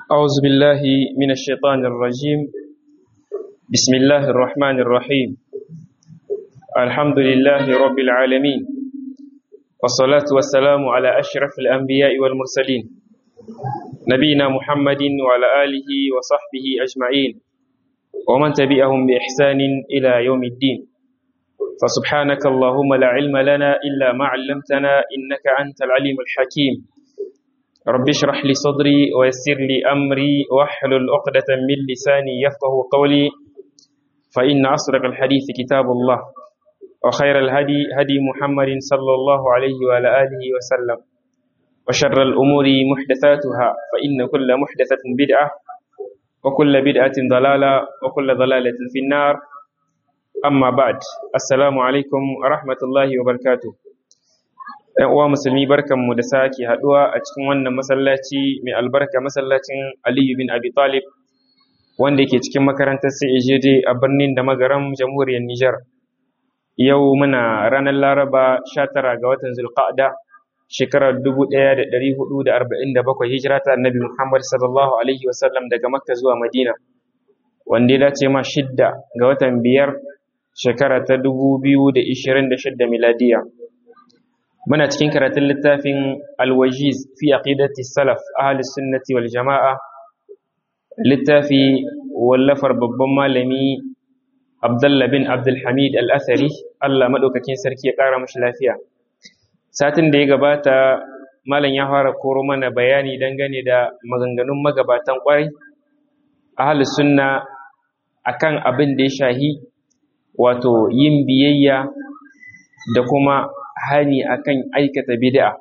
أعوذ بالله من الشيطان الرجيم بسم الله الرحمن الرحيم الحمد لله رب العالمين والصلاة والسلام على أشرف الأنبياء والمرسلين نبينا محمد وعلى آله وصحبه أجمعين ومن تبعهم بإحسان إلى يوم الدين فسبحانك اللهم لا علم لنا إلا ما علمتنا إنك أنت العليم الحكيم رب اشرح لي صدري ويسر لي أمري واحلل عقدة من لساني يفقه قولي فإن أصدق الحديث كتاب الله وخير الهدي هدي محمد صلى الله عليه وعلى آله وسلم وشر الأمور محدثاتها فإن كل محدثة بدعة وكل بدعة ضلالة وكل ضلالة في النار amma ba'd assalamu alaikum wa rahmatullahi wa barakatuh ɗan uwa musulmi barkanmu da sake haɗuwa a cikin wannan masallaci mai albarka masallacin aliyu bin abi talib wanda yake cikin makarantar CAJD a birnin da magaram jamhuriyar Nijar yau muna ranar laraba 19 ga watan zulqa'da shekarar 1447 hijira ta annabi muhammad sallallahu alaihi wasallam daga makka zuwa madina wanda ya dace ma shidda ga watan biyar shekara ta dubu biyu da ishirin da shidda miladiya muna cikin karatun littafin alwajiz fi aqidati salaf ahli sunnati wal jama'a littafi wallafar babban malami abdullah bin abdulhamid al-athari allah maɗaukakin sarki ya ƙara mashi lafiya satin da ya gabata malam ya fara koro mana bayani dangane da maganganun magabatan ƙwarai ahli sunna akan abin da ya shahi wato yin biyayya da kuma hani akan aikata bid'a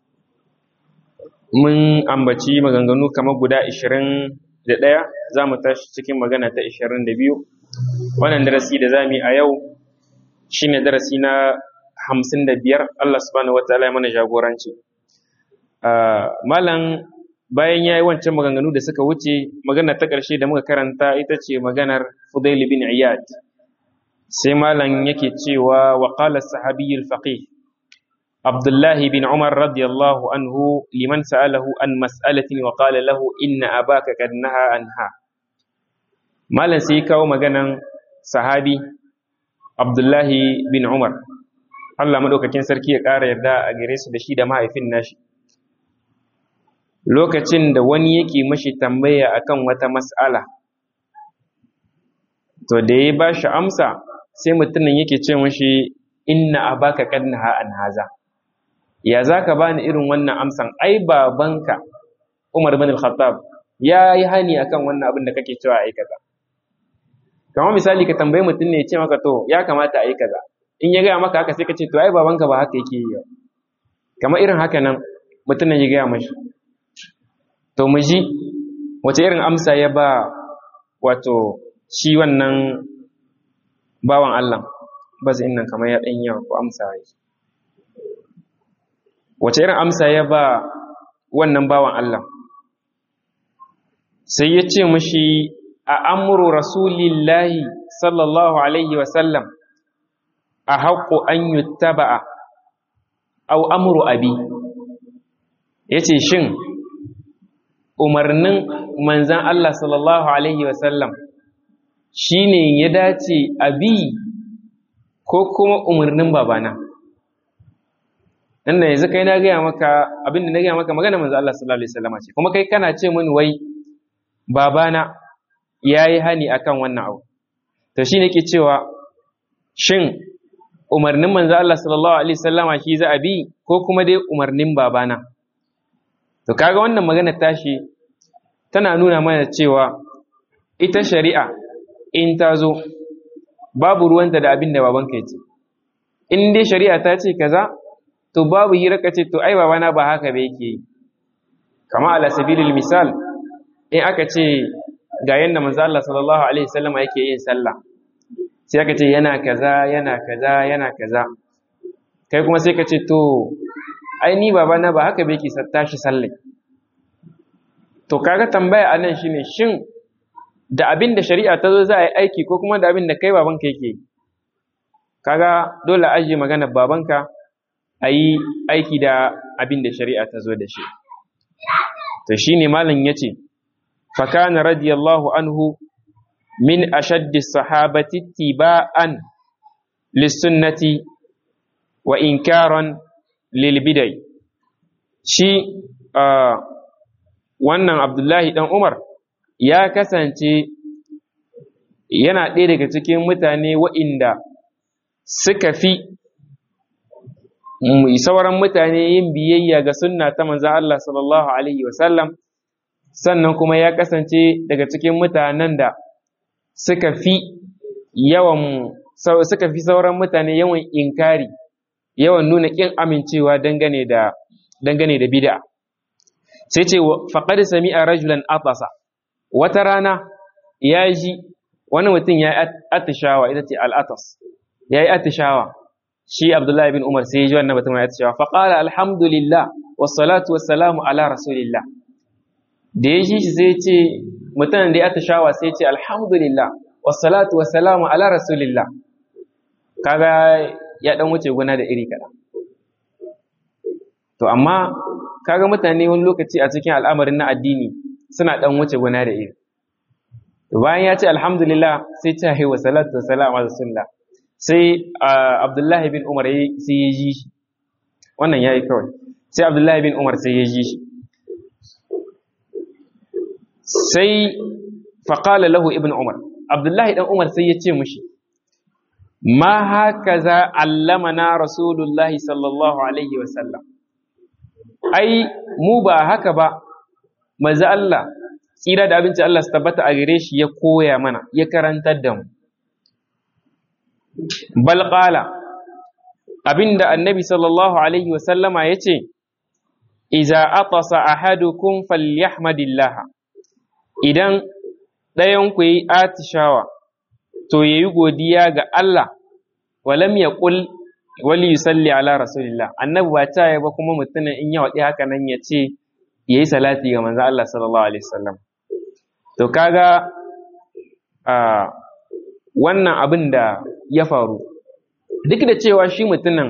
mun ambaci maganganu kamar guda 21 za mu tashi cikin magana ta 22 wannan darasi da za mu yi a yau shine darasi na 55 Allah subhanahu wataala ya mana jagoranci malam bayan ya yi wancan maganganu da suka wuce magana ta ƙarshe da muka karanta ita ce maganar Fudail bin Iyad sai malam yake cewa wa qala sahabiyyul faqih Abdullahi bin Umar radiyallahu anhu liman sa'alahu an mas'alatin wa qala lahu inna abaka qad naha anha malam sai kawo maganan sahabi Abdullahi bin Umar Allah madaukakin sarki ya ƙara yarda a gare su da shi da mahaifin nashi lokacin da wani yake mashi tambaya akan wata mas'ala to da ya ba shi amsa sai mutumin yake ce mashi inna abaka qad naha an haza ya zaka bani irin wannan amsan ai babanka Umar bin al-Khattab ya yi hani akan wannan abin da kake cewa ai kaza kamar misali ka tambayi mutum ne ya ce maka to ya kamata ai kaza in ya gaya maka haka sai ka ce to ai babanka ba haka yake yi kamar irin haka nan mutumin ya gaya mashi to mu ji wace irin amsa ya ba wato shi wannan bawan Allah ba zai nan kamar ya ɗan yawa ko amsa ya wace irin amsa ya ba wannan bawan Allah sai ya ce mashi a amuru rasulillahi sallallahu alaihi wasallam a haƙo an yi taba'a au amuru abi ya ce shin umarnin manzan Allah sallallahu Alaihi wasallam shi ne ya dace a bi ko kuma umarnin babana inda yanzu kai na gaya maka abinda na gaya maka magana manzan Allah sallallahu Alaihi wasallam ce kuma kai kana ce mini wai babana ya yi hani akan wannan abu to shi ne ke cewa shin umarnin manzan Allah sallallahu Alaihi wasallama shi za a bi ko kuma dai umarnin babana To kaga wannan magana tashi tana nuna mana cewa ita shari'a in ta zo babu ruwanta da abin da babanka ya ce. In dai shari'a ta ce kaza to babu hira ka ce to ai babana ba haka ba yake yi. Kama ala sabilil misal in aka ce ga yanda manzo Allah sallallahu alaihi wasallam yake yin sallah. Sai aka ce yana kaza yana kaza yana kaza. Kai kuma sai ka ce to ai ni babana ba haka bai ke tashi sallai to kaga tambaya anan shine shin da abin da shari'a ta zo za a yi aiki ko kuma da abin da kai babanka yake kaga dole ajiye magana babanka a yi aiki da abin da shari'a ta zo da shi to shine malam ya ce fakana radiyallahu anhu min ashaddi sahabati tiba'an lissunnati wa inkaran lil bidai shi wannan abdullahi dan umar ya kasance yana ɗaya daga cikin mutane wa'inda suka fi sauran mutane yin biyayya ga sunna ta manzan Allah sallallahu Alaihi wasallam sannan kuma ya kasance daga cikin mutanen da suka fi yawan suka fi sauran mutane yawan inkari yawan nuna ƙin amincewa dangane da dangane da bid'a sai ce faqad sami'a rajulan atasa wata rana ya ji wani mutum ya yi atishawa ita ce al'atas ya yi atishawa shi abdullahi bin umar sai ya ji wannan mutum ya atishawa faƙala alhamdulillah wassalatu wassalamu ala rasulillah da ya ji shi sai ce mutum da ya atishawa sai ce alhamdulillah wassalatu wassalamu ala rasulillah kaga ya dan wuce gona da iri kaɗan to amma kaga mutane wani lokaci a cikin al'amarin na addini suna dan wuce gona da iri to bayan ya ce alhamdulillah sai ta haiwa salatu wa salam ala sunna sai abdullahi bin umar sai ya ji shi wannan yayi kawai sai abdullahi bin umar sai ya ji shi sai faqala lahu ibn umar abdullahi dan umar sai ya ce mushi ma hakaza allamana rasulullahi sallallahu alaihi wa sallam ai mu ba haka ba maza Allah tsira da abinci Allah su tabbata a gare shi ya koya mana ya karantar da mu bal qala abinda annabi sallallahu alaihi wa sallama yace iza atasa ahadukum falyahmadillah idan ɗayan ku yi atishawa to yayi godiya ga Allah walam yaqul wali yusalli ala rasulillah annabi ba ta ba kuma mutumin in ya waɗi haka nan ya ce yayi salati ga manzo Allah sallallahu alaihi wasallam to kaga a wannan abin da ya faru duk da cewa shi mutumin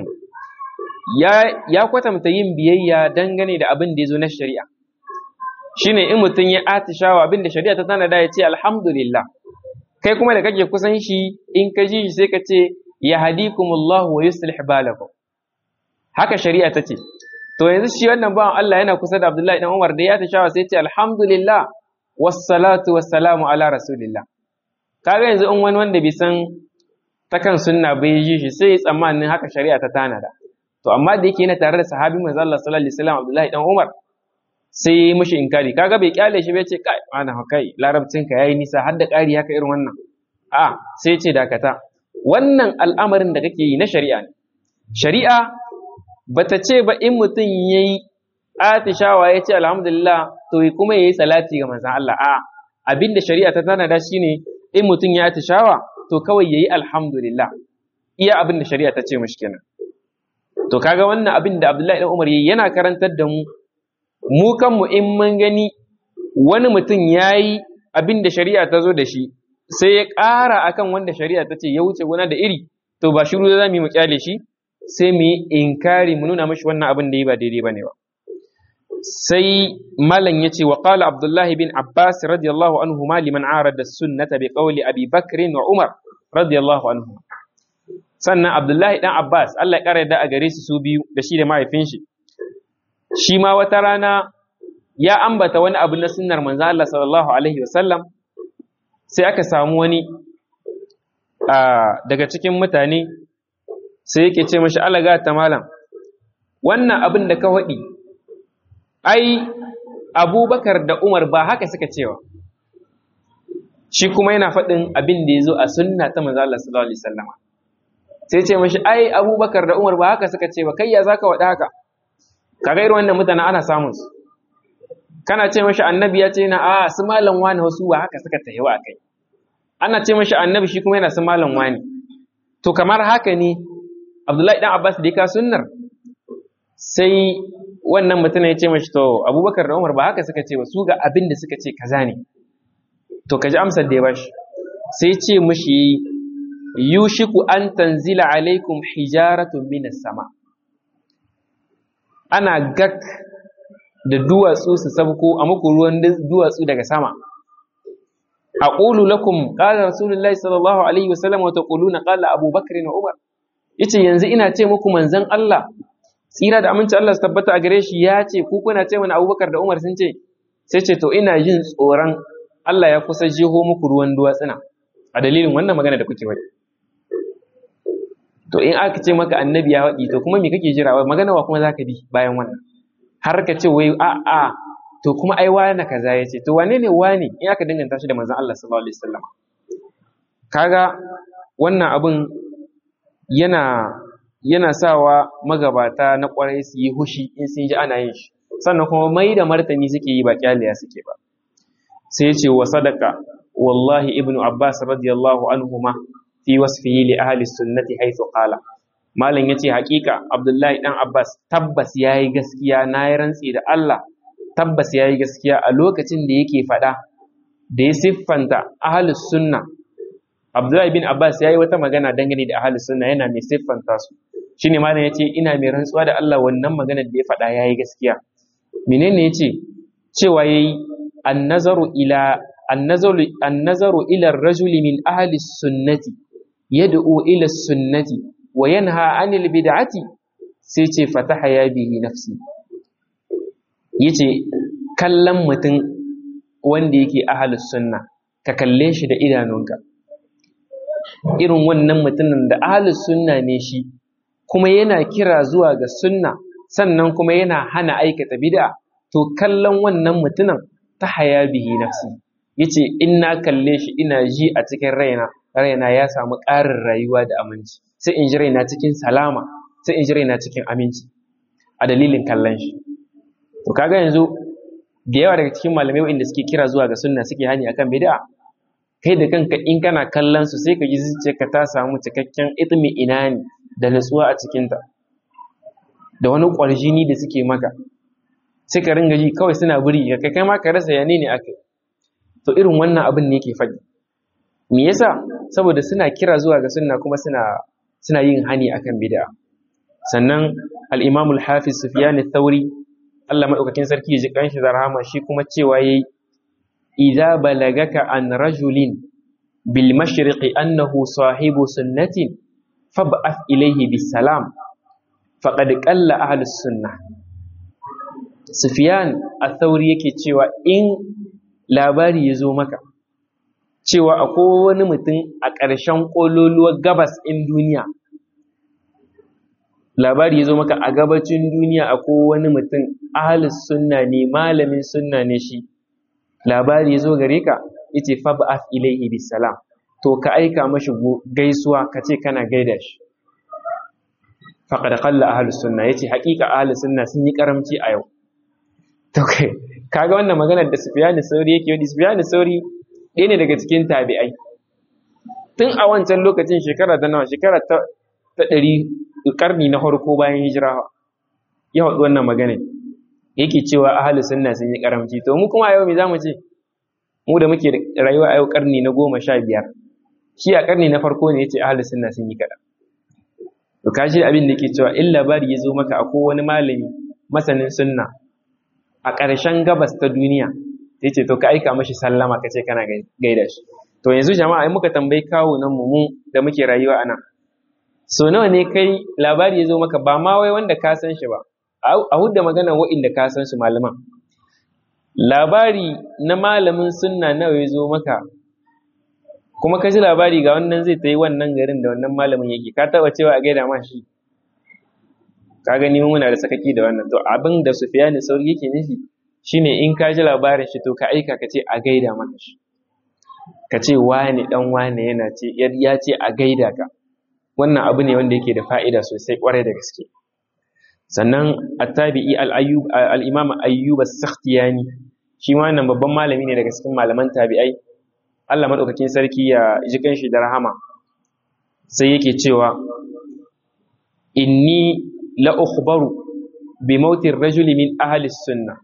ya ya kwatanta yin biyayya dangane da abin da ya zo na shari'a shine in mutum ya atishawa abin da shari'a ta tanada ya ce alhamdulillah kai kuma da kake kusan shi in ka ji shi sai ka ce ya hadikumullahu wa yuslih balakum haka shari'a ta ce to yanzu shi wannan bawan Allah yana kusa da Abdullahi dan Umar da ya tashawa sai ya ce alhamdulillah wassalatu wassalamu ala rasulillah kaga yanzu in wani wanda bai san ta kan sunna bai ji shi sai ya tsammanin haka shari'a ta tanada to amma da yake yana tare da sahabi manzo Allah sallallahu alaihi wasallam Abdullahi dan Umar sai ya yi mishi inkari kaga bai kyale shi bai ce kai ana kai larabcin ka yayi nisa har da ƙari haka irin wannan a sai ya ce dakata wannan al'amarin da kake yi na shari'a ne shari'a bata ce ba in mutum yayi atishawa ya ce alhamdulillah to kuma yayi salati ga manzon Allah a abinda shari'a ta tanada shine in mutum ya atishawa to kawai yayi alhamdulillah iya abinda shari'a ta ce mishi kenan to kaga wannan abin da Abdullahi dan Umar yayi yana karantar da mu mu kanmu in mun gani wani mutum yayi abin da shari'a ta zo da shi sai ya ƙara akan wanda shari'a ta ce ya wuce gona da iri to ba shiru za mu yi mu kyale shi sai mu yi inkari mu nuna mashi wannan abin da yi ba daidai bane ba sai malam yace wa qala abdullahi bin abbas radiyallahu anhu ma liman arada sunnata bi qawli abi bakr wa umar radiyallahu anhu sannan abdullahi dan abbas Allah ya kara da a gare su su biyu da shi da mahaifin shi shi ma wata rana ya ambata wani abu na sunnar manzo Allah sallallahu alaihi wasallam sai aka samu wani daga cikin mutane sai yake ce mashi alaga ta malam wannan abin da ka faɗi ai abubakar da umar ba haka suka cewa shi kuma yana faɗin abin da ya zo a sunna ta manzo Allah sallallahu alaihi wasallam sai ce mashi ai abubakar da umar ba haka suka ce ba kai ya zaka waɗa haka kaga irin wannan mutane ana samun su kana ce mashi annabi ya ce na a su malam wani wasu ba haka suka tafi wa kai ana ce mashi annabi shi kuma yana su malam wani to kamar haka ne abdullahi dan abbas da ya ka sunnar sai wannan mutum ya ce mashi to abubakar da umar ba haka suka ce ba su ga abin da suka ce kaza ne to ka ji amsar da ya bashi sai ce mashi yushiku an tanzila alaikum hijaratun minas sama ana gak da duwatsu su sabko a muku ruwan duwatsu daga sama aqulu lakum qala rasulullahi sallallahu alaihi wasallam wa taquluna qala abubakar wa umar yace yanzu ina ce muku manzon Allah tsira da aminci Allah su tabbata a gare shi ya ce ku kuna ce mana abubakar da umar sun ce sai ce to ina jin tsoron Allah ya kusa jeho muku ruwan duwatsuna a dalilin wannan magana da kuke wani to in aka ce maka annabi ya waɗi to kuma me kake jira magana wa kuma zaka bi bayan wannan har ka ce wai a a to kuma ai wani kaza ya ce to wane ne wani in aka danganta shi da manzon Allah sallallahu alaihi wasallam kaga wannan abun yana yana sawa magabata na kwarai su yi hushi in sun ji ana yin shi sannan kuma mai da martani suke yi ba kyaliya suke ba sai ce wa sadaka wallahi ibnu abbas radiyallahu anhuma fi wasfihi li ahli sunnati haythu qala malam yace hakika abdullahi dan abbas tabbas yayi gaskiya na yi rantsi da Allah tabbas yayi gaskiya a lokacin da yake faɗa da ya siffanta ahli sunna abdullahi bin abbas yayi wata magana dangane da ahli sunna yana mai siffanta su shine malam yace ina mai rantsuwa da Allah wannan magana da ya faɗa yayi gaskiya menene yace cewa yayi annazaru ila annazaru annazaru ila ar-rajuli min ahli sunnati yad'u ila sunnati wa yanha 'anil bid'ati sai ce fataha ya bihi nafsi yace kallon mutum wanda yake ahlus sunna ka kalle shi da idanunka irin wannan mutumin da ahlus sunna ne shi kuma yana kira zuwa ga sunna sannan kuma yana hana aikata bid'a to kallon wannan mutumin ta haya bihi nafsi yace in na kalle shi ina ji a cikin raina raina ya samu ƙarin rayuwa da aminci sai in ji raina cikin salama sai in ji raina cikin aminci a dalilin kallon shi to kaga yanzu da yawa daga cikin malamai wanda suke kira zuwa ga sunna suke hani akan bid'a kai da kanka in kana kallon su sai ka ji zuciyarka ta samu cikakken itmi inani da nutsuwa a cikinta da wani ƙwarjini da suke maka sai ka ringa ji kawai suna buri ka kai ma ka rasa yane ne aka to irin wannan abin ne yake faɗi me yasa saboda suna kira zuwa ga sunna kuma suna suna yin hani akan bid'a sannan al-Imam al-Hafiz Sufyan ath-Thawri Allah madaukakin sarki ya ji kanshi da rahama shi kuma cewa yayi idza balagaka an rajulin bil mashriqi annahu sahibu sunnatin fab'ath ilayhi bis salam faqad qalla ahlus sunnah Sufyan ath-Thawri yake cewa in labari ya zo maka cewa akwai wani mutum a ƙarshen ƙololuwar gabas in duniya labari ya zo maka a gabacin duniya akwai wani mutum ahalus sunna ne malamin sunna ne shi labari ya zo gare ka yace fa ba'ath ilaihi bisalam to ka aika mashi gaisuwa ka ce kana gaida shi faqad qalla ahlus sunna yace haƙiƙa ahlus sunna sun yi karamci a yau to kai kaga wannan maganar da Sufyan Sauri yake yi Sufyan Sauri ɗaya ne daga cikin tabi'ai tun a wancan lokacin shekara ta nawa shekara ta ɗari ƙarni na farko bayan hijira ya haɗu wannan magana yake cewa ahalus sunna sun yi karamci to mu kuma a yau me zamu ce mu da muke rayuwa a yau ƙarni na goma sha biyar shi a ƙarni na farko ne yace ahalus sunna sun yi kaɗan to kashi abin da yake cewa in labari ya zo maka akwai wani malami masanin sunna a ƙarshen gabas ta duniya sai ce to ka aika mashi sallama ka ce kana gaida shi to yanzu jama'a in muka tambayi kawo nan mu mu da muke rayuwa a nan so nawa ne kai labari ya zo maka ba ma wai wanda ka san shi ba a hudda magana wa'inda ka san su malaman labari na malamin sunna nawa ya zo maka kuma ka ji labari ga wannan zai ta yi wannan garin da wannan malamin yake ka taba cewa a gaida ma shi ka gani muna da sakaki da wannan to abin da Sufyani sauri yake nufi shine in ka ji labarin shi to ka aika ka ce a gaida maka shi ka ce wane dan wane yana ce ya ce a gaida ka wannan abu ne wanda yake da fa'ida sosai kwarai da gaske sannan attabi'i al-ayyub al-imam ayyub as-sakhtiyani shi ma wannan babban malami ne daga cikin malaman tabi'ai Allah madaukakin sarki ya ji kanshi da rahama sai yake cewa inni la ukhbaru bi mautir rajuli min ahli sunnah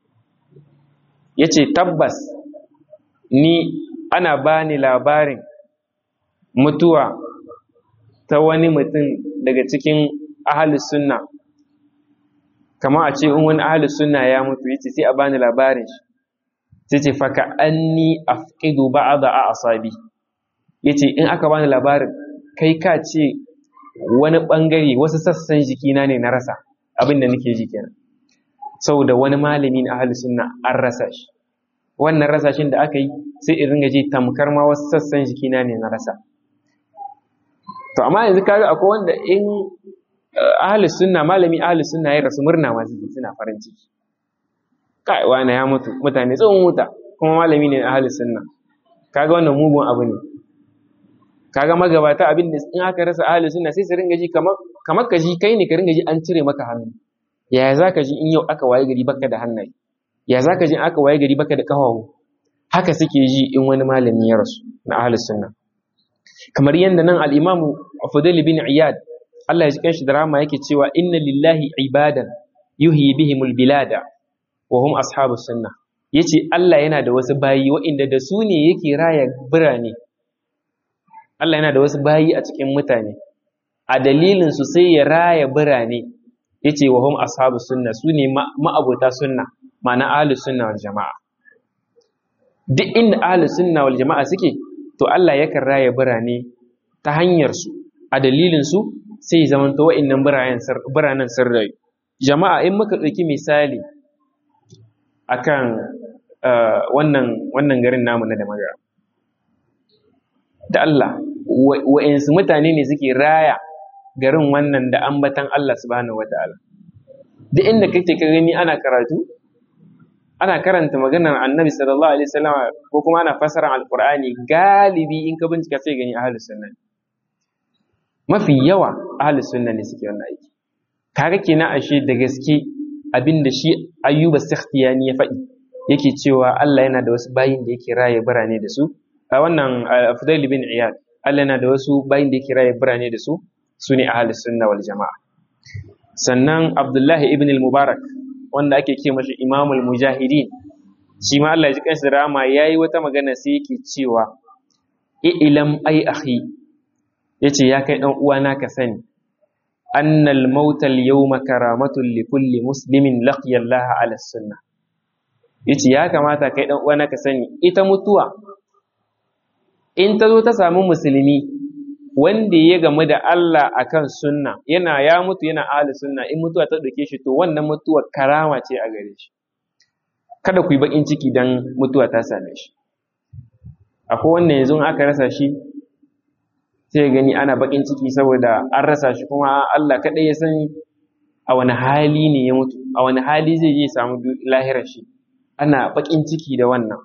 yace tabbas ni ana bani labarin mutuwa ta wani mutum daga cikin ahalus sunna kamar a ce in wani ahalus sunna ya mutu yace sai a bani labarin shi sai ce faka anni afqidu ba'da a'sabi yace in aka bani labarin kai ka ce wani bangare wasu sassan jikina ne na rasa abin da nake ji kenan saboda wani malami na ahli sunna an rasa shi wannan rasashin da aka yi sai in ringa ji tamkar ma wasu sassan jikina ne na rasa to amma yanzu kaga akwai wanda in ahli sunna malami ahli sunna ya rasu murna ma suke suna farin ciki kai wani ya mutu mutane tsohon wuta kuma malami ne ahli sunna kaga wannan mugun abu ne kaga magabata abin da in aka rasa ahli sunna sai su ringa ji kamar kamar ka ji kai ne ka ringa ji an cire maka hannu yaya za ka ji in yau aka waye gari baka da hannaye ya za ka ji in aka waye gari baka da ƙafafu haka suke ji in wani malami ya rasu na ahlus sunna kamar yadda nan al-imam Fudail bin Iyad Allah ya ji kanshi da rahama yake cewa inna lillahi ibadan yuhyi bihimul bilada wa hum ashabus sunna yace Allah yana da wasu bayi waɗanda da su ne yake raya birane Allah yana da wasu bayi a cikin mutane a dalilin su sai ya raya birane yace wa hum ashabu sunna su ne ma'abota sunna ma'ana ahlus sunna wal jama'a duk inda ahlus sunna wal jama'a suke to Allah yakan raya birane ta hanyar su a dalilin su sai ya zamanto wa'annan biranen biranen sun rayu jama'a in muka ɗauki misali akan wannan wannan garin namu na da magana da Allah wa'insu mutane ne suke raya garin wannan da ambatan Allah subhanahu wata'ala duk inda kake ka gani ana karatu ana karanta maganar annabi sallallahu alaihi wasallam ko kuma ana fasara alqur'ani galibi in ka bincika sai gani ahlus sunna mafi yawa ahlus sunna ne suke wannan aiki kaga kenan ashe da gaske abinda shi ayyuba sakhtiyani ya faɗi yake cewa Allah yana da wasu bayin da yake raye birane da su a wannan Fudail bin Iyad Allah yana da wasu bayin da yake raye birane da su su ne ahalus sunna wal jama'a sannan abdullahi ibn al-mubarak wanda ake ce mashi imamul mujahidin shi ma Allah ya ji kansa rama yayi wata magana sai yake cewa ilam ai akhi yace ya kai dan uwana ka sani annal mauta al-yawma karamatun li kulli muslimin laqiya Allah ala sunnah yace ya kamata kai dan uwana ka sani ita mutuwa in ta zo ta samu musulmi wanda ya gamu da Allah akan sunna yana ya mutu yana ahli sunna in mutuwa ta dauke shi to wannan mutuwa karama ce a gare shi kada ku yi bakin ciki dan mutuwa ta same shi akwai wanda yanzu aka rasa shi sai gani ana bakin ciki saboda an rasa shi kuma Allah kadai ya san a wani hali ne ya mutu a wani hali zai je samu lahirar shi ana bakin ciki da wannan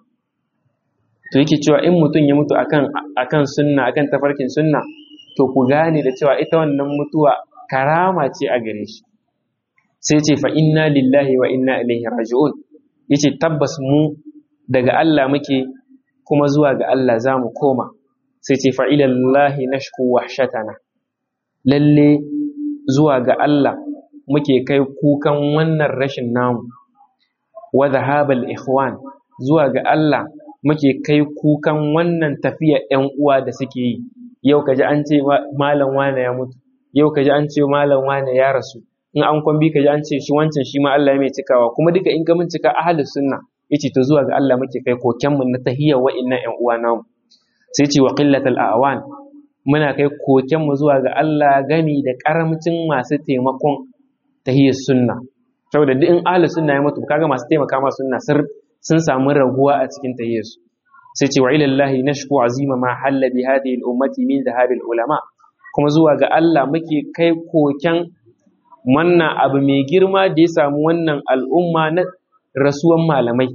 to yake cewa in mutum ya mutu akan akan sunna akan tafarkin sunna to ku gane da cewa ita wannan mutuwa karama ce a gare shi sai ce fa inna lillahi wa inna ilaihi raji'un yace tabbas mu daga Allah muke kuma zuwa ga Allah za mu koma sai ce fa ilallahi nashku wahshatana lalle zuwa ga Allah muke kai kukan wannan rashin namu wa dhahabal ikhwan zuwa ga Allah muke kai kukan wannan tafiya ‘yan uwa da suke yi, yau kaji an ce malam wane ya mutu, yau kaji an ce malam wane ya rasu, in an kwambi kaji an ce shi wancan shi ma Allah ya mai cikawa, kuma duka in ka cika ahalus sunna yace to zuwa ga Allah muke kai kokenmu na tahiyya wa'innan ‘yan uwa namu. Sai ce wa qillatal awan muna kai kokenmu zuwa ga Allah gami da karamcin masu taimakon tahiyyar sunna. Saboda duk in ahalus sunna ya mutu kaga masu taimaka ma sunna sir sun samu raguwa a cikin tayyarsu sai ce wa ilallahi nashku azima ma halla bi hadhihi al-ummati min dhahabil ulama kuma zuwa ga Allah muke kai koken wannan abu mai girma da ya samu wannan al'umma na rasuwan malamai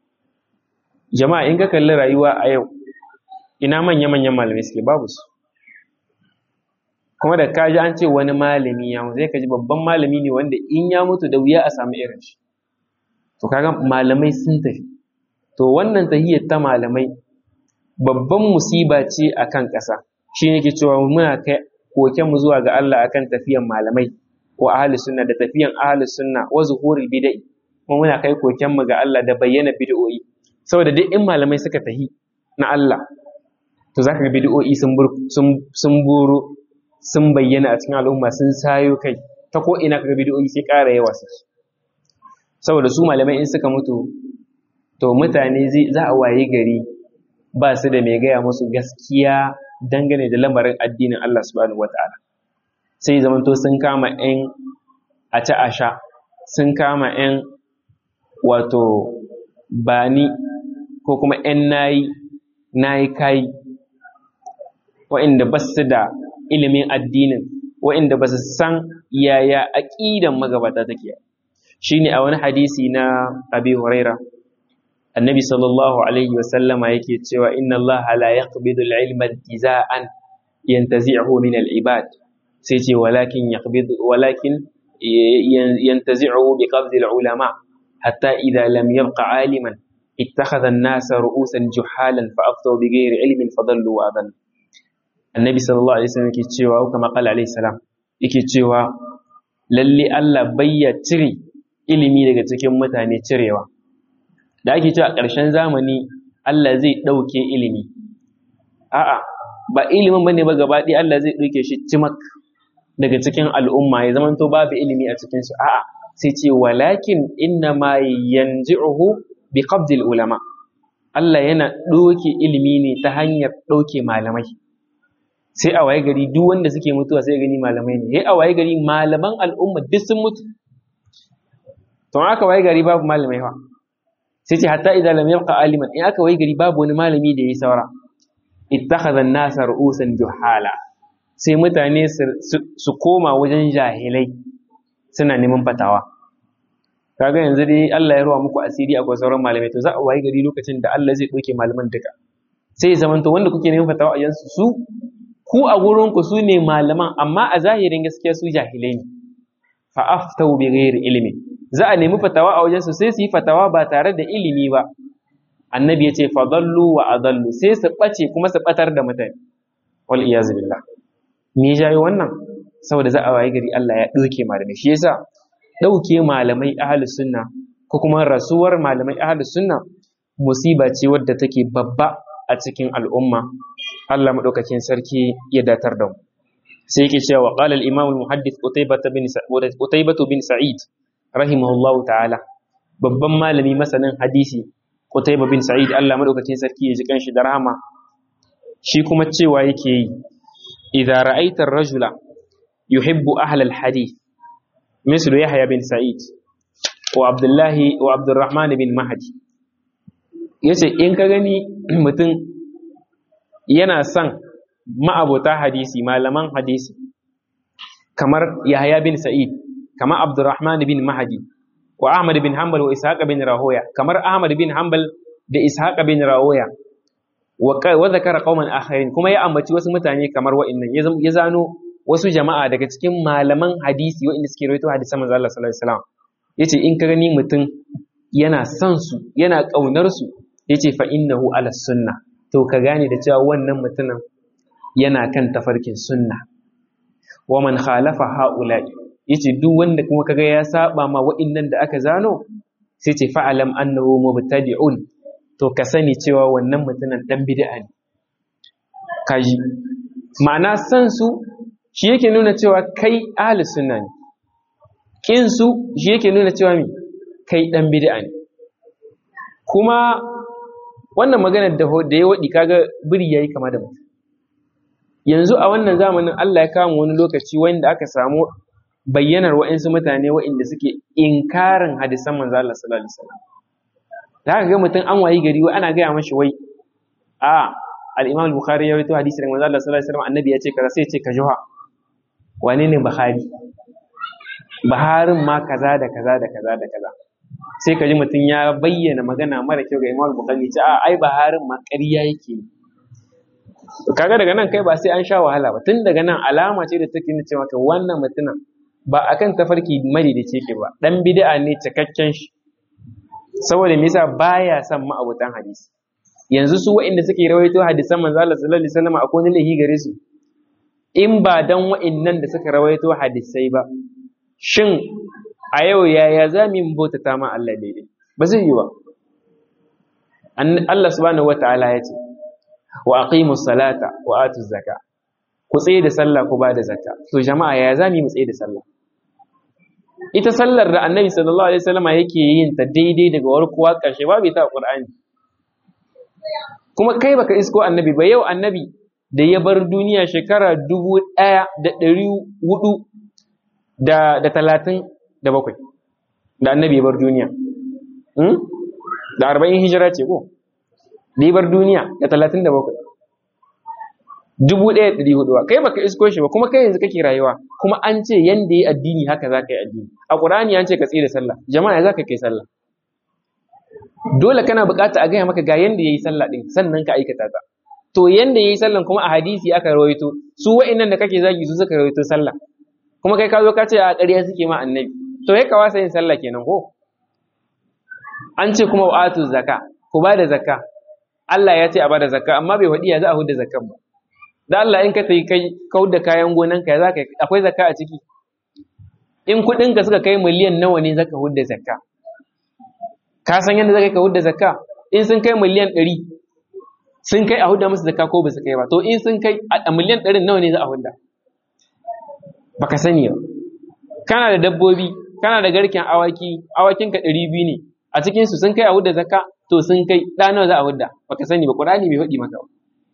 jama'a in ka kalli rayuwa a yau ina manya manyan malamai suke babu su kuma da kaji an ce wani malami ya zai kaji babban malami ne wanda in ya mutu da wuya a samu irin shi to kaga malamai sun tafi to wannan tahiyyar ta malamai babban musiba ce akan ƙasa shi ne ke cewa muna kai koken mu zuwa ga Allah akan tafiyan malamai wa ahli sunna da tafiyan ahli sunna wa zuhurul bid'i kuma muna kai koken mu ga Allah da bayyana bid'o'i saboda duk in malamai suka tahi na Allah to zaka ga bid'o'i sun sun sun buru sun bayyana a cikin al'umma sun sayo kai ta ko ina kaga bid'o'i sai ƙara yawa suke saboda su malamai in suka mutu to mutane za a waye gari ba su da mai gaya musu gaskiya dangane da lamarin addinin Allah subhanahu wata'ala sai zamanto sun kama 'yan a ci a sha sun kama 'yan wato bani ko kuma 'yan nayi nayi kayi wa'inda ba su da ilimin addinin wa'inda ba su san yaya aƙidan magabata take shine a wani hadisi na abi huraira annabi sallallahu alaihi wasallama yake cewa inna Allah la yaqbidu al-ilma intiza'an yantazi'uhu min al-ibad sai ce walakin yaqbidu walakin yantazi'uhu bi qabdi al-ulama hatta idha lam yabqa aliman ittakhadha an-nas ru'usan juhalan fa aftaw bi ghairi ilmin fadallu wa adallu annabi sallallahu alaihi wasallam yake cewa kama qala alaihi salam yake cewa lalle Allah bayya cire ilimi daga cikin mutane cirewa da ake cewa a ƙarshen zamani Allah zai ɗauke ilimi a'a ba ilimin bane ba gaba ɗaya Allah zai ɗauke shi cimak daga cikin al'umma ya zama to babu ilimi a cikin su a'a sai ce walakin inna ma yanzi'uhu bi qabdil ulama Allah yana ɗauke ilimi ne ta hanyar ɗauke malamai sai a waye gari duk wanda suke mutuwa sai gani malamai ne sai a waye gari malaman al'umma duk sun mutu to aka waye gari babu malamai fa sai ce hatta idan lam yabqa aliman in aka waye gari babu wani malami da yayi saura ittakhadha an-nas ru'usan juhala sai mutane su koma wajen jahilai suna neman fatawa kaga yanzu dai Allah ya ruwa muku asiri akwai sauran malamai to za a waye gari lokacin da Allah zai doke malaman duka sai zamanto wanda kuke neman fatawa a yansu su ku a gurinku su ne malaman amma a zahirin gaskiya su jahilai ne fa aftau bi ghairi ilmi za a nemi fatawa a wajen su sai su yi fatawa ba tare da ilimi ba annabi ya ce fadallu wa adallu sai su bace kuma su batar da mutane wal iyaz billah me ya jayo wannan saboda za a waye gari Allah ya doke malamai shi yasa dauke malamai ahlus sunna ko kuma rasuwar malamai ahlus sunna musiba ce wadda take babba a cikin al'umma Allah maɗaukakin sarki ya datar da mu sai yake cewa qala al-imam al-muhaddith Utaybah bin Utaybah bin Sa'id rahimahullahu ta'ala babban malami masanin hadisi Utaybah bin Sa'id Allah maɗaukakin sarki ya ji kanshi da rahama shi kuma cewa yake yi idza ra'aita ar-rajula yuhibbu ahla al-hadith mislu Yahya bin Sa'id wa Abdullah wa Abdurrahman bin Mahdi yace in ka gani mutum yana son ma'abota hadisi malaman hadisi kamar Yahya bin Sa'id kamar Abdurrahman bin Mahdi wa Ahmad bin Hanbal wa Ishaq bin Rahoya kamar Ahmad bin Hanbal da Ishaq bin Rahoya wa zakara qauman akharin kuma ya ambaci wasu mutane kamar wa'annan ya zano wasu jama'a daga cikin malaman hadisi wa'anda suke rawaito hadisan manzo Allah sallallahu alaihi wasallam yace in ka gani mutum yana son su yana kaunar su yace fa innahu ala sunna to ka gane da cewa wannan mutumin yana kan tafarkin sunna wa man khalafa haula'i yace duk wanda kuma kaga ya saba ma wa'annan da aka zano sai ce fa'alam annahu mubtadi'un to ka sani cewa wannan mutumin dan bid'a ne kaji ma'ana san su shi yake nuna cewa kai ahli sunna ne kin su shi yake nuna cewa mi kai dan bid'a ne kuma wannan maganar da da ya wadi kaga biri yayi kama da mutum yanzu a wannan zamanin Allah ya kama wani lokaci wanda aka samu bayyanar wa'insu mutane wa'inda suke inkarin hadisan manzo Allah sallallahu alaihi wasallam da aka ga mutum an wayi gari wai ana gaya mashi wai a al-Imam al-Bukhari ya rawaito hadisi daga manzo Allah sallallahu alaihi wasallam annabi ya ce kaza sai ya ce ka juha wane ne Bukhari Buharin ma kaza da kaza da kaza da kaza sai ka ji mutum ya bayyana magana mara kyau ga Imam al-Bukhari ce a ai Buharin ma ƙarya yake kaga daga nan kai ba sai an sha wahala ba tun daga nan alama ce da take nuna cewa wannan mutumin ba akan tafarki madaidaici yake ba dan bid'a ne cikakken shi saboda me yasa baya son ma'abutan hadisi yanzu su waɗanda suke rawaito hadisan manzo Allah sallallahu alaihi wasallam akwai wani lahi gare su in ba dan waɗannan da suka rawaito hadisai ba shin a yau yaya za mu yi bautata ma Allah daidai ba zai yi ba Allah subhanahu wataala ya ce wa aqimu salata wa atu zaka ku tsaye da sallah ku ba da zakka to jama'a ya za mu yi mu tsaye da sallah ita sallar da annabi sallallahu alaihi wasallama yake yin ta daidai daga warkuwa ƙarshe babu ita a Qur'ani kuma kai baka isko annabi ba yau annabi da ya bar duniya shekara dubu ɗaya da ɗari hudu da da talatin da bakwai da annabi ya bar duniya da arba'in hijira ce ko da ya bar duniya da talatin da bakwai dubu ɗaya da ɗari hudu kai baka isko shi ba kuma kai yanzu kake rayuwa kuma an ce yanda yi addini haka za ka yi addini a ƙur'ani an ce ka tsira sallah jama'a za ka kai sallah dole kana buƙata a gaya maka ga yanda ya yi sallah ɗin sannan ka aikata ta to yanda ya yi sallah kuma a hadisi aka rawaito su wa'innan da kake zagi su suka rawaito sallah kuma kai ka zo ka ce a ƙarya suke ma annabi to ya kawasa yin sallah kenan ko an ce kuma wa'atu zakka ku ba da zakka Allah ya ce a ba da zakka amma bai faɗi ya za a huda zakkan ba da Allah in ka tayi kai kau da kayan gonanka ya zaka akwai zakka a ciki in kuɗin ka suka kai miliyan nawa ne zaka hudda zakka ka san yadda zaka ka hudda zakka in sun kai miliyan ɗari sun kai a hudda musu zakka ko ba su kai ba to in sun kai a miliyan ɗarin nawa ne za a hudda baka sani ba kana da dabbobi kana da garken awaki awakin ka ɗari biyu ne a cikin su sun kai a hudda zakka to sun kai ɗa nawa za a hudda baka sani ba Qur'ani bai faɗi maka ba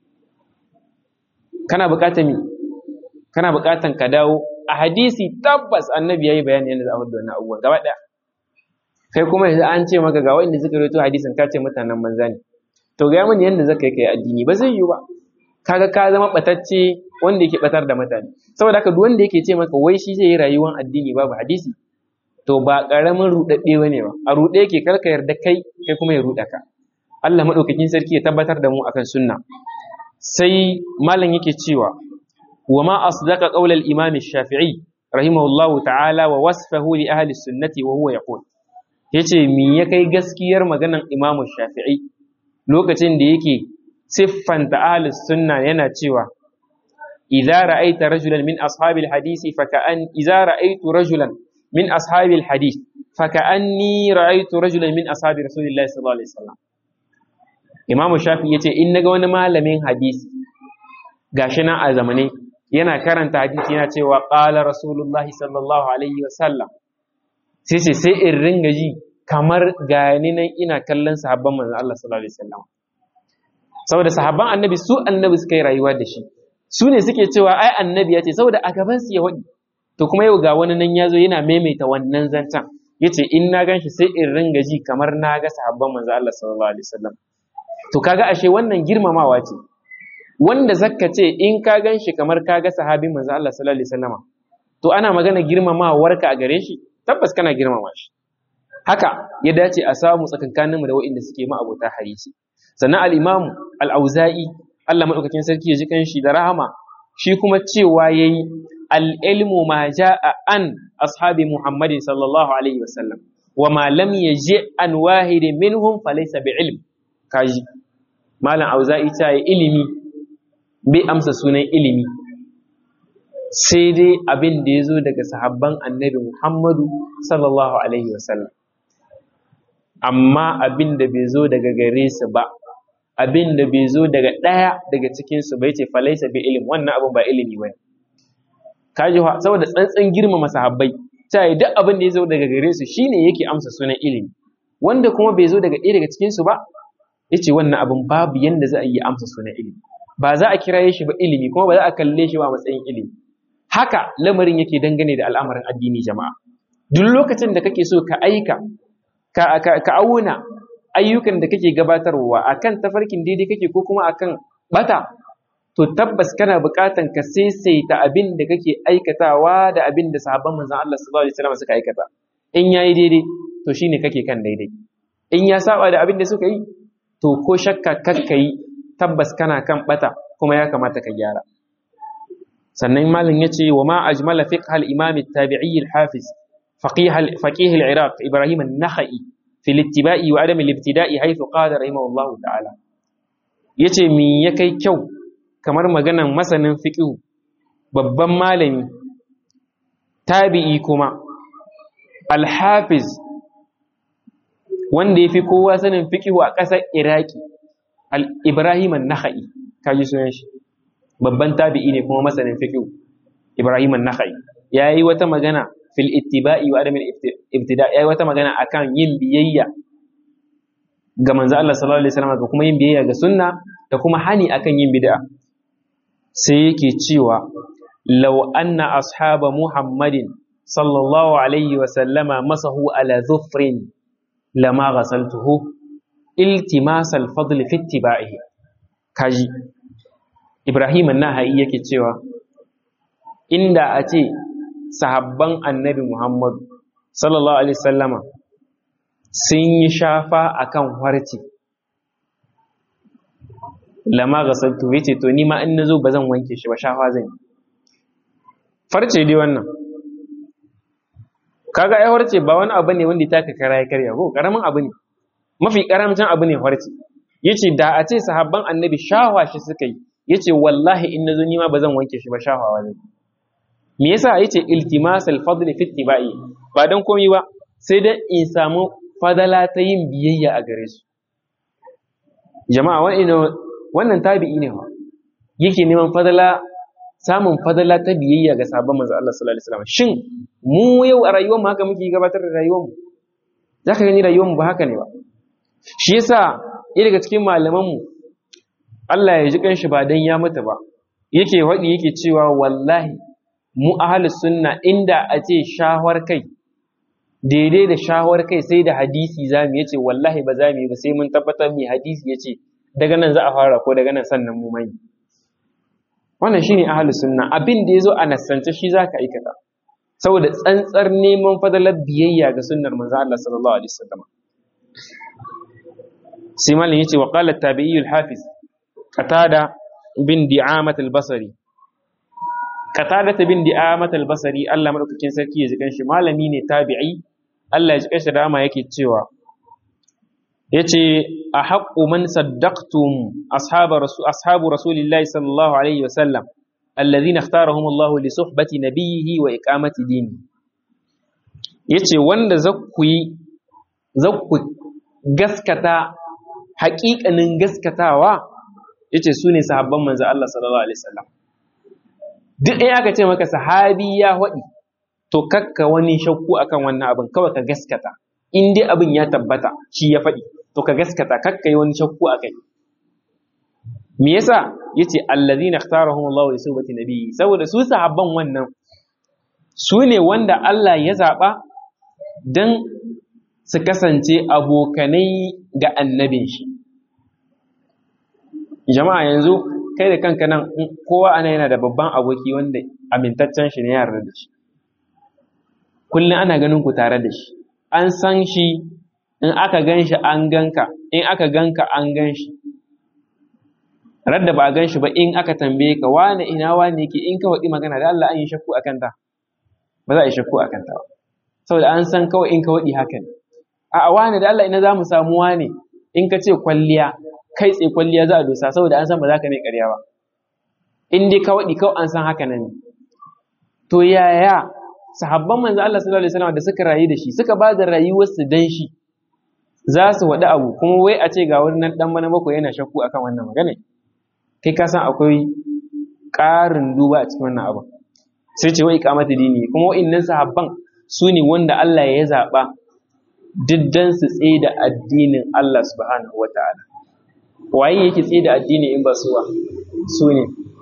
kana buƙatar mi kana buƙatar ka dawo a hadisi tabbas annabi yayi bayani yadda za a hudu wannan abubuwan gaba ɗaya kai kuma yanzu an ce maka ga wanda suka rawaito hadisin ka ce mutanen banza ne to ga mani yadda zaka yi kai addini ba zai yi ba kaga ka zama batacce wanda yake batar da mutane saboda haka duk wanda yake ce maka wai shi zai yi rayuwar addini babu hadisi to ba karamin rudadde bane ba a rude yake karka yarda kai kai kuma ya ruda ka Allah madaukakin sarki ya tabbatar da mu akan sunna sai malam yake cewa wa ma asdaqa qawl al-imam shafii rahimahullahu ta'ala wa wasfahu li ahli sunnati wa huwa yaqul yace mi ya kai gaskiyar maganan imam shafi'i lokacin da yake siffanta ahli sunna yana cewa idza ra'aita rajulan min ashabil hadisi faka'an idza ra'aitu rajulan min ashabil hadith faka'anni ra'aitu rajulan min ashabi rasulillahi sallallahu alaihi wasallam imamu shafi ya ce in naga wani malamin hadisi gashi nan a zamane yana karanta hadisi yana cewa ƙala rasulullahi sallallahu alaihi wasallam sai ce sai in ringa ji kamar gani nan ina kallon sahabban manzon Allah sallallahu alaihi wasallam saboda sahabban annabi su annabi suka yi rayuwa da shi su ne suke cewa ai annabi ya ce saboda a gaban su ya wadi to kuma yau ga wani nan ya zo yana maimaita wannan zancen yace in na ganshi sai in ringa ji kamar na ga sahabban manzon Allah sallallahu alaihi wasallam to kaga ashe wannan girmamawa ce wanda zakka ce in ka gan shi kamar ka ga sahabin manzo Allah sallallahu alaihi wasallam to ana magana girmamawar ka a gare shi tabbas kana girmama shi haka ya dace a samu tsakankaninmu da waɗanda suke ma abota hadisi sannan al-imam al-auza'i Allah madaukakin sarki ya ji kanshi da rahama shi kuma cewa yayi al-ilmu ma ja'a an ashabi muhammadin sallallahu alaihi wasallam wa ma lam yaji an wahidin minhum falaysa bi ilm kaji malam auza'i ta yi ilimi bai amsa sunan ilimi sai dai abin da ya zo daga sahabban annabi muhammadu sallallahu alaihi wasallam amma abin da bai zo daga gare su ba abin da bai zo daga ɗaya daga cikinsu bai ce falaisa bi ilim wannan abin ba ilimi ba kaji saboda tsantsan girmama sahabbai ta yi duk abin da ya zo daga gare su shine yake amsa sunan ilimi wanda kuma bai zo daga ɗaya daga cikinsu ba yace wannan abin babu yanda za a yi amsa sunan ilimi ba za a kiraye shi ba ilimi kuma ba za a kalle shi ba a matsayin ilimi haka lamarin yake dangane da al'amarin addini jama'a duk lokacin da kake so ka aika ka, ka, ka auna ayyukan da kake gabatarwa akan tafarkin daidai kake ko kuma akan bata to tabbas kana buƙatan ka saisaita abin da kake aikatawa da abin da sahabban manzon Allah sallallahu alaihi wasallam suka aikata in yayi daidai to shine kake kan daidai in ya saba da abin da suka yi to ko shakka kakka yi tabbas kana kan bata kuma ya kamata ka gyara sannan malam yace wa ma ajmala fiqh al-imam at-tabi'i al-hafiz faqih faqih al-iraq ibrahim an-nakhai fi al-ittiba'i wa adam al-ibtida'i haythu qala rahimahullahu ta'ala yace mi ya kai kyau kamar maganan masanin fiqh babban malami tabi'i kuma al-hafiz wanda ya fi kowa sanin fikihu a ƙasar iraki ibrahim an-nakhai kaji sunan shi babban tabi'i ne kuma masanin fikihu ibrahim an-nakhai ya yi wata magana fil ittiba'i wa adamil ibtida yayi wata magana akan yin biyayya ga manzo Allah sallallahu alaihi wasallam ga kuma yin biyayya ga sunna da kuma hani akan yin bid'a sai yake cewa law anna ashaba muhammadin sallallahu alaihi wasallama masahu ala dhufrin lama ghasaltuhu iltimas al-fadl fi ittiba'ihi kaji Ibrahim an-Nahai yake cewa inda a ce sahabban annabi Muhammad sallallahu alaihi wasallama sun yi shafa akan harci lama ghasaltu yace to ni ma in nazo bazan wanke shi ba shafa zan yi farce dai wannan kaga ai harce ba wani abu ne wanda ya taka kara ya karya ko karamin abu ne mafi karamcin abu ne harce yace da a ce sahabban annabi shawa shi suka yi yace wallahi in nazo ni ma bazan wanke shi ba shafawa zan me yasa yace iltimas al-fadl fi ittiba'i ba dan komai ba sai dan in samu fadala ta yin biyayya a gare su jama'a wannan tabi'i ne wa yake neman fadala samun fadala ta biyayya ga sabon manzo Allah sallallahu alaihi wasallam shin mu yau a rayuwar mu haka muke gabatar da rayuwar mu zaka gani rayuwar mu ba haka ne ba shi yasa ɗaya daga cikin malaman mu Allah ya ji kanshi ba dan ya mutu ba yake wadi yake cewa wallahi mu ahlus sunna inda a ce shawar kai daidai da shawar kai sai da hadisi zamu yace wallahi ba za mu yi ba sai mun tabbatar mai hadisi yace daga nan za a fara ko daga nan sannan mu mai wannan shine ahlus sunna abin da yazo a nassance shi zaka aikata saboda tsantsar neman fadalar biyayya ga sunnar manzo Allah sallallahu alaihi wasallam sai malin yace wa qala at-tabi'i al-hafiz qatada bin di'amat al-basri qatada bin di'amat al-basri Allah madaukakin sarki ya ji kanshi malami ne tabi'i Allah ya ji kanshi rama yake cewa yace a haqqu man saddaqtum ashabu rasulillahi sallallahu alaihi wasallam alladhina ikhtarahum Allah li suhbati nabiyhi wa iqamati dini yace wanda zakku yi zakku gaskata haƙiƙanin gaskatawa yace su ne sahabban manzo Allah sallallahu alaihi wasallam duk in aka ce maka sahabi ya waɗi to kakka wani shakku akan wannan abin kawai ka gaskata in dai abin ya tabbata shi ya faɗi to ka gaskata kakka yi wani shakku a kai me yasa yace allazina ikhtarahum Allah li suhbati nabiyyi saboda su sahabban wannan su ne wanda Allah ya zaba dan su kasance abokanai ga annabin shi jama'a yanzu kai da kanka nan kowa ana yana da babban aboki wanda amintaccen shi ne ya yarda da shi kullum ana ganin ku tare da shi an san shi in aka gan shi an ganka in aka ganka an gan shi radda ba a gan shi ba in aka tambaye ka wane ina wane yake in ka waɗi magana da Allah an yi shakku a kanta ba za a yi shakku a kanta ba saboda an san kawai in ka waɗi haka ne a wane da Allah ina za mu samu wane in ka ce kwalliya kai tsaye kwalliya za a dosa saboda an san ba za ka mai ƙarya ba in dai ka waɗi kawai an san haka nan to yaya sahabban manzo Allah sallallahu alaihi wasallam da suka rayu da shi suka ba da rayuwarsu dan shi za su waɗi abu kuma wai a ce ga wani nan ɗan mana bakwai yana shakku akan wannan magana kai ka san akwai ƙarin duba a cikin wannan abu sai ce wai iqamatu dini kuma wa'annan sahabban su ne wanda Allah ya zaɓa diddan su tsaye da addinin Allah subhanahu wata'ala waye yake tsaye da addini in ba su ba su ne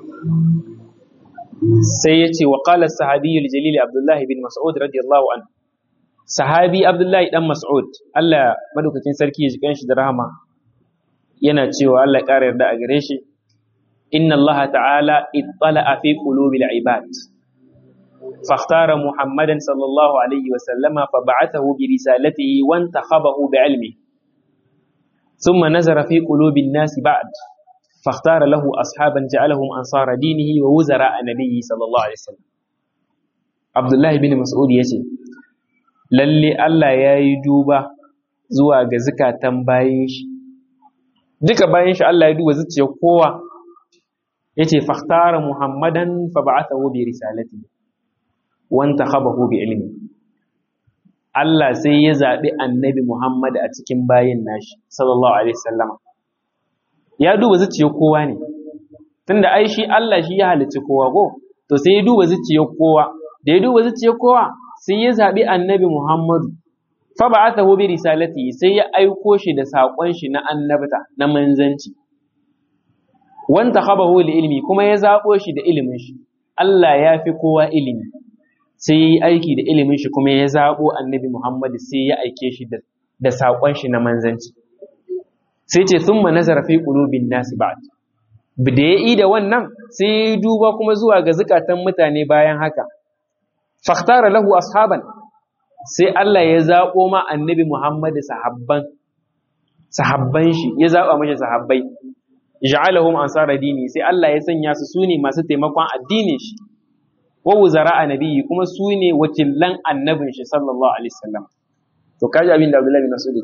sai ya ce wa qala sahabiyyul jalil Abdullah bin Mas'ud radiyallahu anhu sahabi Abdullahi dan Mas'ud Allah madaukakin sarki ya ji kanshi da rahama yana cewa Allah ya ƙara yarda a gare shi inna Allah ta'ala ittala'a fi qulubil ibad فاختار محمدا صلى الله عليه وسلم فبعثه برسالته وانتخبه بعلمه ثم نزر في قلوب الناس بعد فاختار له أصحابا جعلهم أنصار دينه ووزراء نبيه صلى الله عليه وسلم عبد الله بن مسعود يجي lalle Allah ya yi duba zuwa ga zukatan bayan shi duka bayan shi Allah ya duba zuciyar kowa yace fakhtara muhammadan fa ba'athahu bi risalati wanta khabahu bi ilmi Allah sai ya zabi annabi Muhammad a cikin bayin nashi sallallahu alaihi wasallama ya duba zuciyar kowa ne tunda ai shi Allah shi ya halicci kowa ko to sai ya duba zuciyar kowa da ya duba zuciyar kowa sai ya zabi annabi Muhammadu fa ba'athahu bi risalati sai ya aiko shi da sakon shi na annabta na manzanci wanta khabahu li ilmi kuma ya zabo shi da ilimin shi Allah ya fi kowa ilimi sai ya yi aiki da ilimin shi kuma ya zabo annabi Muhammadu sai ya aike shi da da sakon shi na manzanci sai ce thumma nazara fi qulubin nasi ba'd da ya yi da wannan sai ya duba kuma zuwa ga zukatan mutane bayan haka fakhtara lahu ashaban sai Allah ya zaɓo ma annabi Muhammad sahabban sahabban shi ya zaɓa mashi sahabbai ja'alahum ansara dini sai Allah ya sanya su sune masu taimakon addinin shi wa wuzara annabi kuma sune wakilan annabin shi sallallahu alaihi wasallam to kaji abin da Abdullahi bin Mas'ud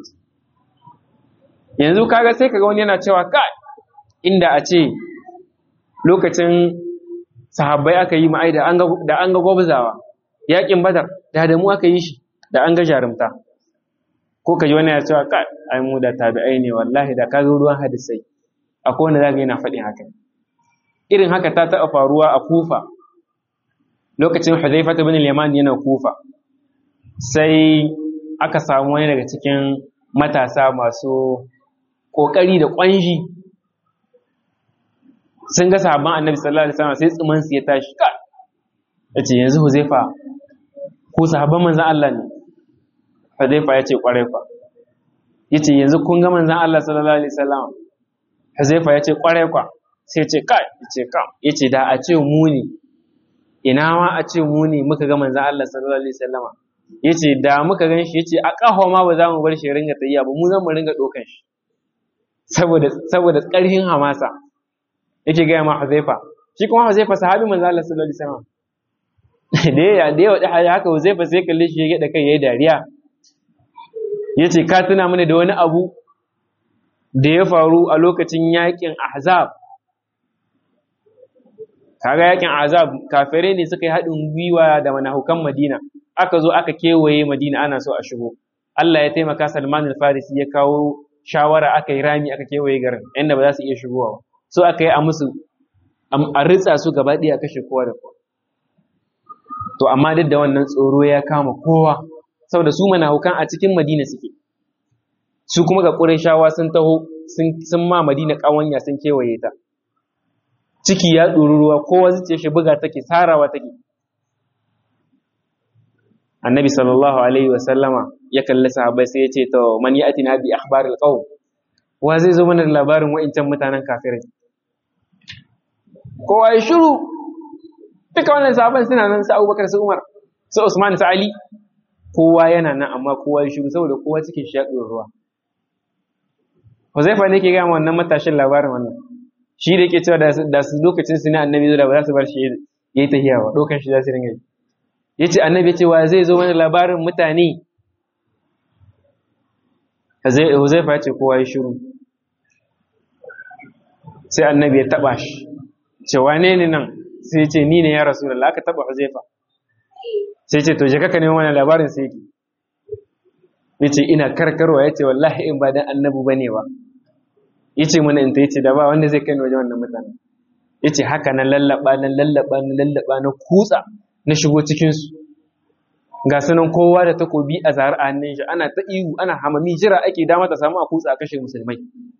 yanzu kaga sai kaga wani yana cewa kai inda a ce lokacin sahabbai aka yi ma'ai da an ga gwabzawa yakin badar da da mu aka yi shi da an ga jarumta ko ka ji wani ya cewa ka ai mu da tabi'ai ne wallahi da kaga ruwan hadisai akwai wanda zaka yana faɗin haka irin haka ta taɓa faruwa a kufa lokacin hudhaifa ibn al-yaman yana kufa sai aka samu wani daga cikin matasa masu kokari da kwanji sun ga sahabban annabi sallallahu alaihi wasallam sai tsiman su ya tashi ka yace yanzu huzaifa ko sahabban manzon Allah ne huzaifa yace kwarai fa yace yanzu kun ga manzon Allah sallallahu alaihi wasallam huzaifa yace kwarai kwa sai yace kai yace kam yace da a ce mu ne ina ma a ce mu ne muka ga manzon Allah sallallahu alaihi wasallam yace da muka gan shi yace a kaho ma ba za mu bar shi ringa tayya ba mu zan mu ringa dokan shi saboda saboda ƙarfin hamasa yake gaya ma Huzaifa shi kuma Huzaifa sahabi manzo Allah sallallahu alaihi wasallam da ya da ya wada haka Huzaifa sai kalle shi ya da kai yayi dariya yace ka tuna mana da wani abu da ya faru a lokacin yakin Ahzab kaga yakin Ahzab kafirai ne suka yi haɗin gwiwa da manahukan Madina aka zo aka kewaye Madina ana so a shigo Allah ya taimaka Salman al-Farisi ya kawo shawara aka yi rami aka kewaye garin inda ba za su iya shigowa ba so aka yi a musu a ritsa su gaba ɗaya kashe kowa da kowa to amma duk da wannan tsoro ya kama kowa saboda su manahukan a cikin madina suke su kuma ga shawa sun taho sun ma madina ƙawanya sun kewaye ta ciki ya ɗori ruwa kowa zuciya shi buga take sarawa take annabi sallallahu alaihi wa sallama ya kalli sahabbai sai ya ce to man ya'tina bi akhbaril qawm wa zai zo mana da labarin wa'incan mutanen kafirai kowa ya shiru duka wannan sahabban suna nan su Abubakar su Umar su Usman su Ali kowa yana nan amma kowa ya shiru saboda kowa cikin shi ya ruwa Huzaifa ne ke ga wannan matashin labarin wannan shi da yake cewa da su lokacin su ne annabi zo da ba za su bar shi yayi tahiyawa dokan shi za su ringa yi yace annabi ya ce wa zai zo mana labarin mutane Huzaifa ya ce kowa ya shiru sai annabi ya taba shi ce wane ne nan sai ce ni ne ya rasulullah aka taba Huzaifa sai ce to je kaka neman wannan labarin sai yake yace ina karkarwa yace wallahi in ba dan annabi bane ba yace mana in ta yace da ba wanda zai kai ni wajen wannan mutane yace haka na lallaba na lallaba na lallaba na kutsa na shigo cikin su ga sunan kowa da takobi a zahar a hannun shi ana ta ihu ana hamami jira ake dama ta samu a kutsa a kashe musulmai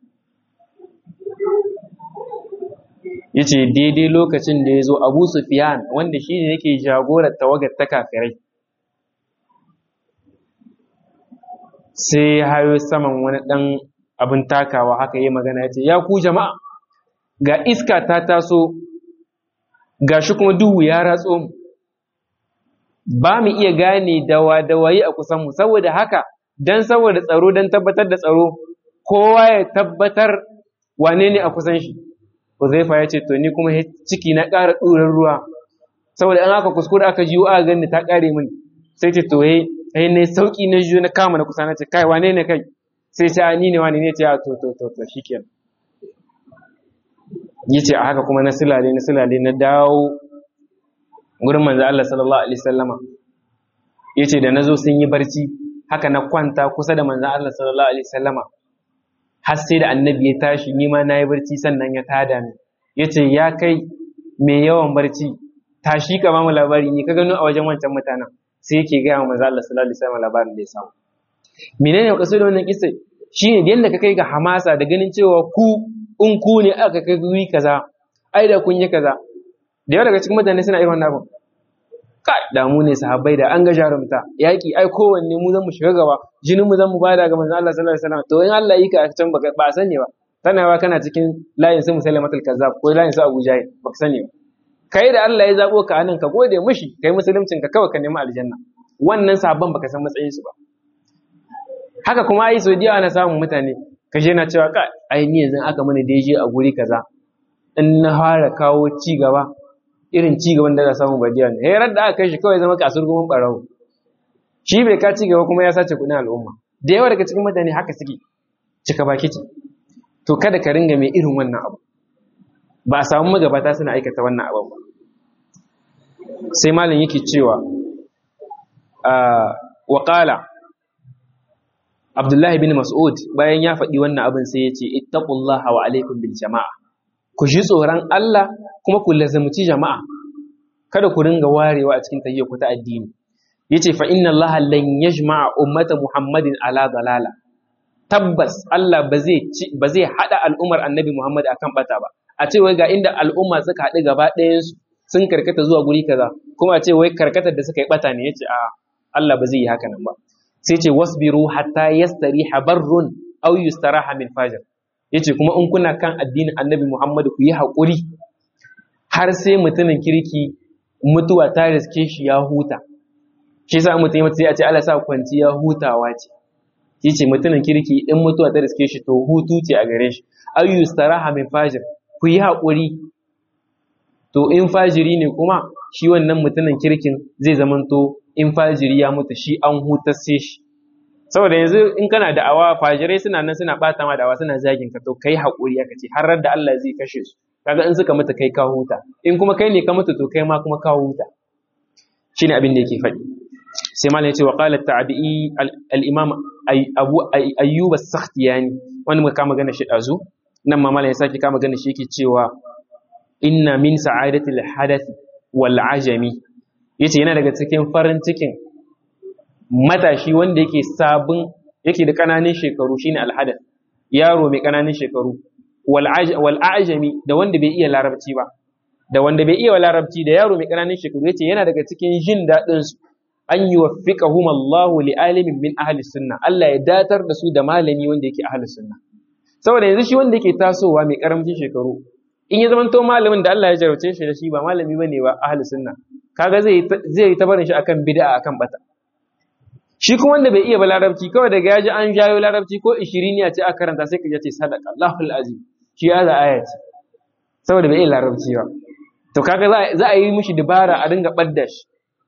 yace daidai lokacin da ya zo abu sufiyan wanda shi ne yake jagorar tawagar ta kafirai sai ya hayo saman wani ɗan abin takawa haka yi magana ya ce ya ku jama'a ga iska ta taso ga shi kuma duhu ya ratso mu ba mu iya gane dawa dawayi a kusanmu saboda haka don saboda tsaro don tabbatar da tsaro kowa ya tabbatar wane ne a kusan shi Huzaifa ya ce to ni kuma ciki na ƙara ɗurar ruwa saboda an aka kuskure aka jiyo aka gani ta ƙare min sai ce to he sai ne sauki na jiyo na kama na kusa na ce kai wane ne kai sai ce ni ne wane ne ce a to to to to shikenan yace a haka kuma na silale na silale na dawo gurin manzo Allah sallallahu alaihi wasallama yace da nazo sun yi barci haka na kwanta kusa da manzo Allah sallallahu alaihi wasallama har sai da annabi ya tashi ni ma nayi barci sannan ya tada ni yace ya kai mai yawan barci tashi ka bamu labari ni ka gano a wajen wancan mutanen sai yake ga manzo Allah sallallahu alaihi wasallam labarin da ya samu menene kaso da wannan kissa shine da yanda ka kai ga hamasa da ganin cewa ku in ku ne aka kai guri kaza ai da kun yi kaza da yawa daga cikin mutane suna irin wannan abin kai da mu ne sahabbai da an ga jarumta yaki ai kowanne mu zan mu shiga gaba jinin mu zan mu bada ga manzo Allah sallallahu alaihi wasallam to in Allah yi ka a can ba a sani ba tanawa kana cikin layin su musallamatul kazzab ko layin su Abu Jahil baka sani ba kai da Allah ya zabo ka anan ka gode mishi kai musuluncin ka kawai ka nemi aljanna wannan sabon baka san matsayin su ba haka kuma ai sau ana samun mutane ka je na cewa ka ai ni yanzu aka mana da a guri kaza in na fara kawo ci gaba irin ci gaban da za samu badiya ne herar da aka kai shi kawai zama kasur gumin barawo shi bai ka ci gaba kuma ya sace kuɗin al'umma da yawa daga cikin mutane haka suke cika baki ce to kada ka ringa mai irin wannan abu ba a samu magabata suna aikata wannan abin ba sai malam yake cewa wa qala Abdullahi bin Mas'ud bayan ya faɗi wannan abin sai ya ce ittaqullaha wa alaikum bil jama'a ku ji tsoron Allah kuma ku lazumci jama'a kada ku ringa warewa a cikin tahiyyar ku ta addini yace fa inna Allah lan yajma'a ummata Muhammadin ala dalala tabbas Allah ba zai ba zai hada al'ummar Annabi Muhammad akan bata ba a ce wai ga inda al'umma suka haɗu gaba ɗayan su sun karkata zuwa guri kaza kuma a ce wai karkatar da suka yi bata ne yace a Allah ba zai yi haka nan ba sai ce wasbiru hatta yastariha barrun aw yustaraha min fajr yace kuma in kuna kan addinin Annabi Muhammad ku yi haƙuri har sai mutumin kirki mutuwa ta riske shi ya huta shi yasa mutum ya mutu sai a ce Allah sa kwanciya hutawa ce yace mutumin kirki in mutuwa ta riske shi to hutu ce a gare shi aw yustaraha min fajr ku yi haƙuri to in fajiri ne kuma shi wannan mutumin kirkin zai zamanto in fajiri ya mutu shi an hutasse shi saboda yanzu in kana da awa fajirai suna nan suna bata ma da awa suna zagin ka to kai haƙuri aka ce har da Allah zai kashe su kaga in suka mutu kai ka huta in kuma kai ne ka mutu to kai ma kuma ka huta shine abin da yake faɗi sai malam ya ce wa qala tabi'i al-imam abu ayyub as-sakhtiyani wani muka kama gana shi dazu nan ma malam ya sake kama gana shi yake cewa inna min sa'adatil hadath wal ajami yace yana daga cikin farin cikin matashi wanda yake sabon yake da kananan shekaru shine alhadath yaro mai kananan shekaru wal ajami da wanda bai iya larabci ba da wanda bai iya larabci da yaro mai kananan shekaru yace yana daga cikin jin dadin su an yuwaffiqahum Allahu li alimin min ahli sunna Allah ya datar da su da malami wanda yake ahli sunna saboda yanzu shi wanda yake tasowa mai karamcin shekaru in ya zamanto malamin da Allah ya jarauce shi da shi ba malami bane ba ahli sunna kaga zai zai yi ta barin shi akan bid'a akan bata shi kuma wanda bai iya ba larabci kawai daga yaji an jayo larabci ko ishiriniya ce aka karanta sai ka ce sadaka Allahul azim shi ya za aya ce saboda bai iya larabci ba to kaga za a yi mishi dabara a dinga badda shi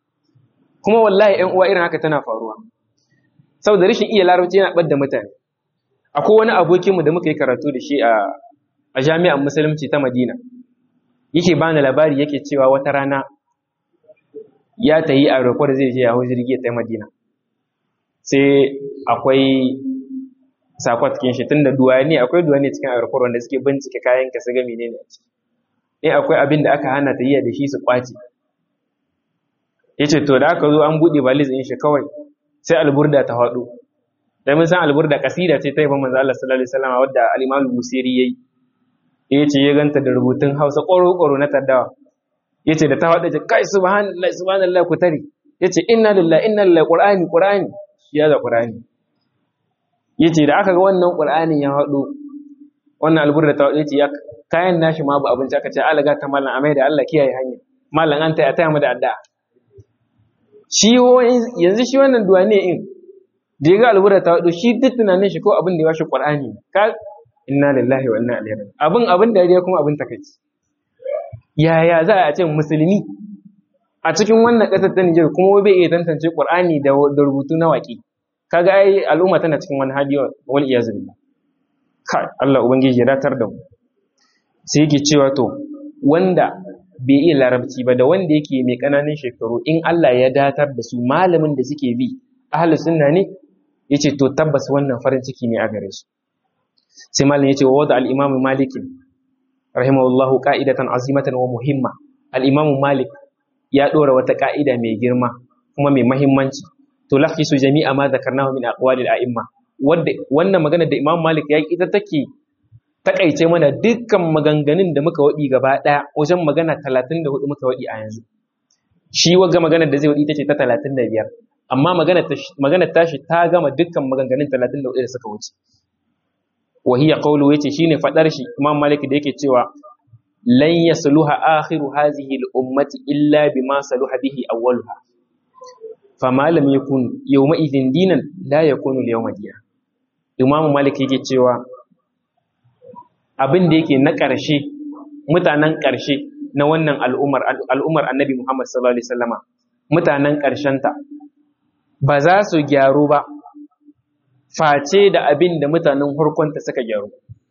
kuma wallahi ƴan uwa irin haka tana faruwa saboda rashin iya larabci yana badda mutane akwai wani abokinmu da muka yi karatu da shi a a jami'an musulunci ta Madina yake bani labari yake cewa wata rana ya tayi a rokwar zai je ya hau jirgi ta Madina sai akwai sakwat kin shi tunda duwani akwai duwani cikin aeroport wanda suke bincike kayan ka su ga menene a ciki in akwai abin da aka hana ta yi da shi su kwace yace to da aka zo an bude valiz din shi kawai sai alburda ta hado dan mun san alburda kasida ce ta yi manzo Allah sallallahu alaihi wasallam wadda al-Imam Busiri yayi yace ya ganta da rubutun Hausa ƙoro-ƙoro na taddawa yace da ta hada ce kai subhanallahi subhanallahi ku tare yace inna lillahi inna lillahi qur'ani qur'ani ya da qur'ani yace da aka ga wannan qur'anin ya hado wannan alburda ta yace ya kayan nashi ma ba abinci aka ce alaga ta mallan amai da Allah kiyaye hanya mallan an taya taya mu da addu'a shi yanzu shi wannan duwane in da ya ga alburda ta hado shi duk tunanin shi ko abin da ya bashi qur'ani ka inna lillahi wa inna ilaihi abin abin da ya kuma abin takaici yaya za a ce musulmi a cikin wannan ƙasar ta Nijar kuma bai iya tantance Qur'ani da rubutu na waƙi kaga ai al'umma tana cikin wani hali wal iyaz billah kai Allah ubangiji ya datar da mu sai yake cewa to wanda bai iya larabci ba da wanda yake mai ƙananan shekaru in Allah ya datar da su malamin da suke bi ahlus sunna ne yace to tabbas wannan farin ciki ne a gare su sai malam yace wa wada al-imam malik rahimahullahu qa'idatan azimatan wa muhimma al-imam malik ya dora wata ka'ida mai girma kuma mai mahimmanci to lahisu jami'a ma zakarnahu min aqwalil a'imma wanda wannan magana da Imam Malik ya ita take takaice mana dukkan maganganun da muka wadi gaba daya wajen magana 34 muka wadi a yanzu shi waga maganar da zai wadi tace ta 35 amma magana magana tashi ta gama dukkan maganganun 34 da suka wuce wa hiya qawlu yace shine fadar shi Imam Malik da yake cewa lan yasluha akhiru hadhihi al-ummati illa bima saluha bihi awwaluha fama lam yakun yawma idhin dinan la yakunu al-yawma dinan Imam Malik yake cewa abin da yake na ƙarshe mutanen ƙarshe na wannan al'ummar al'ummar Annabi Muhammad sallallahu alaihi wasallama mutanen ƙarshenta ba za su gyaru ba face da abin da mutanen harkonta suka gyaru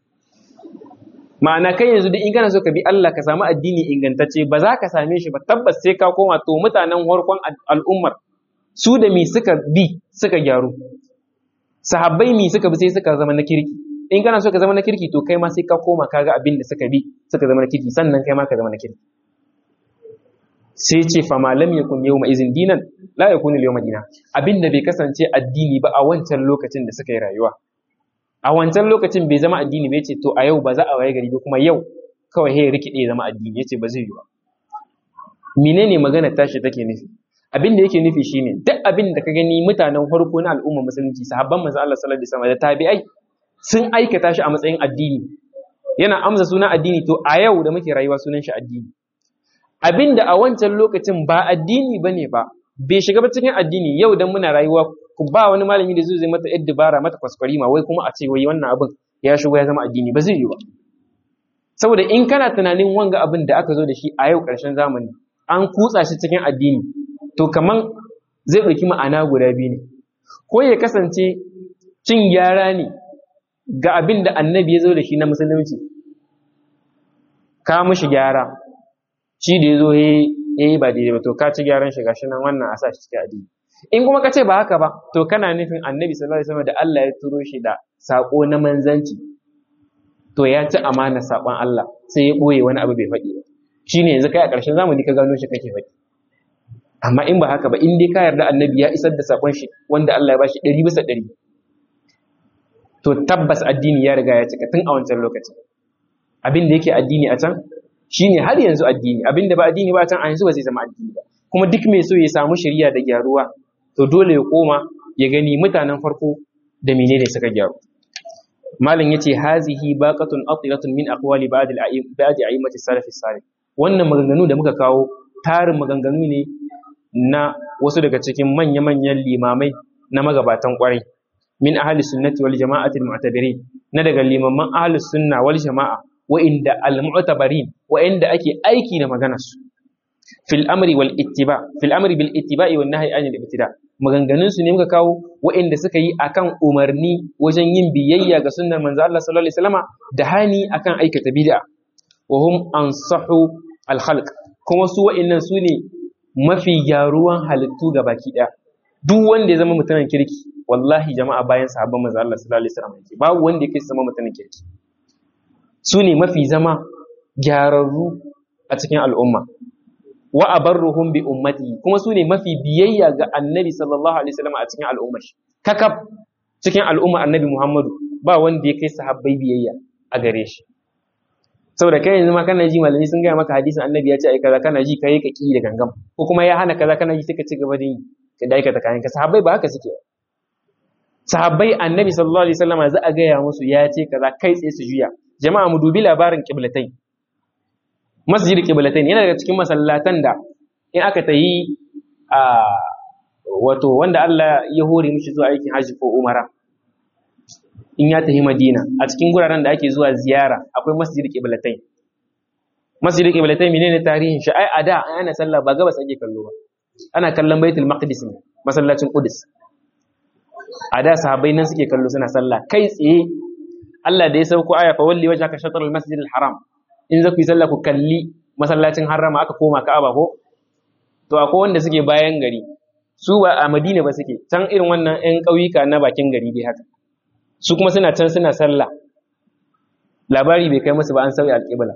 ma'ana kai yanzu duk in kana so ka bi Allah ka samu addini ingantacce ba za ka same shi ba tabbas sai ka koma to mutanen harkon al'ummar su da mi suka bi suka gyaru sahabbai mi suka bi sai suka zama na kirki in kana so ka zama na kirki to kai ma sai ka koma kaga abin da suka bi suka zama na kirki sannan kai ma ka zama na kirki sai ce fa malam yakun yawma izin dinan la yakunu yawma dina abin da bai kasance addini ba a wancan lokacin da suka yi rayuwa a wancan lokacin bai zama addini ba yace to a yau ba za a waye gari ba kuma yau kawai hey rikide zama addini yace ba zai yi ba menene magana tashi take nufi abin da yake nufi shine duk abin da ka gani mutanen farko na al'umma musulunci sahabban manzo Allah sallallahu alaihi wasallam da tabi'ai sun aikata shi a matsayin addini yana amsa sunan addini to a yau da muke rayuwa sunan shi addini abin da a wancan lokacin ba addini bane ba bai shiga ba cikin addini yau dan muna rayuwa ba wani malami da zai mata yadda dabara mata kwaskwari ma wai kuma a ce wai wannan abin ya shigo ya zama addini ba zai yi ba saboda in kana tunanin wanga abin da aka zo da shi a yau ƙarshen zamani an kutsa shi cikin addini to kaman zai ɗauki ma'ana guda biyu ne ko ya kasance cin gyara ne ga abin da annabi ya zo da shi na musulunci ka mushi gyara shi da ya zo ya yi ba daidai ba to ka ci gyaran shi gashi nan wannan a sa shi cikin addini in kuma ka ce ba haka ba to kana nufin annabi sallallahu alaihi wasallam da Allah ya turo shi da sako na manzanci to ya ci amana sakon Allah sai ya boye wani abu bai faɗi ba shine yanzu kai a ƙarshen zamani ka gano shi kake faɗi amma in ba haka ba in dai ka yarda annabi ya isar da sakon shi wanda Allah ya bashi ɗari bisa ɗari to tabbas addini ya riga ya cika tun a wancan lokacin abin da yake addini a can shine har yanzu addini abin da ba addini ba a can a yanzu ba zai zama addini ba kuma duk mai so ya samu shari'a da gyaruwa to dole ya koma ya gani mutanen farko da menene suka gyaru malam yace hazihi baqatun atilatun min aqwali ba'd al-a'im ba'd a'immati salaf salih wannan maganganu da muka kawo tarin maganganu ne na wasu daga cikin manya-manyan limamai na magabatan kwarai min ahli sunnati wal jama'ati al-mu'tabirin na daga limaman ahli sunna wal jama'a wa'inda al-mu'tabarin wa'inda ake aiki da maganar su fil amri wal ittiba fil amri bil ittiba'i wan nahyi anil ibtida maganganun su ne muka kawo waɗanda suka yi akan umarni wajen yin biyayya ga sunnar manzo Allah sallallahu alaihi wasallama da hani akan aikata bid'a wa hum ansahu al khalq kuma su waɗannan su ne mafi gyaruwan halittu ga baki ɗaya duk wanda ya zama mutumin kirki wallahi jama'a bayan sahabban manzo Allah sallallahu alaihi wasallam yake babu wanda yake zama mutumin kirki su ne mafi zama gyararru a cikin al'umma wa abarruhum bi ummati kuma su ne mafi biyayya ga annabi sallallahu alaihi wasallam a cikin al'ummar shi kakab cikin al'ummar annabi Muhammadu ba wanda ya kai sahabbai biyayya a gare shi saboda kai yanzu ma kana ji malami sun gaya maka hadisin annabi ya ce ai kaza kana ji kai ka ki da gangam ko kuma ya hana kaza kana ji sai ka ci gaba da yi ka da aikata kayan ka sahabbai ba haka suke sahabbai annabi sallallahu alaihi wasallam za a gaya musu ya ce kaza kai tsaye su juya jama'a mu dubi labarin qiblatain masjid qiblatain yana daga cikin masallatan da in aka tayi a wato wanda Allah ya hore mishi zuwa aikin haji ko umara in ya tafi Madina a cikin guraren da ake zuwa ziyara akwai masjid qiblatain masjid qiblatain menene tarihin shi ai a da ana sallah ba gabas ake kallo ba ana kallon baitul maqdis ne masallacin qudus a da sahabbai nan suke kallo suna sallah kai tsaye Allah da ya sauko aya fa walli wajhaka shatr al-masjid al-haram in za ku yi sallah ku kalli masallacin harama aka koma Ka'aba ko to akwai wanda suke bayan gari su ba a Madina ba suke can irin wannan ƴan ƙauyuka na bakin gari dai haka su kuma suna can suna sallah labari bai kai musu ba an sauya alƙibla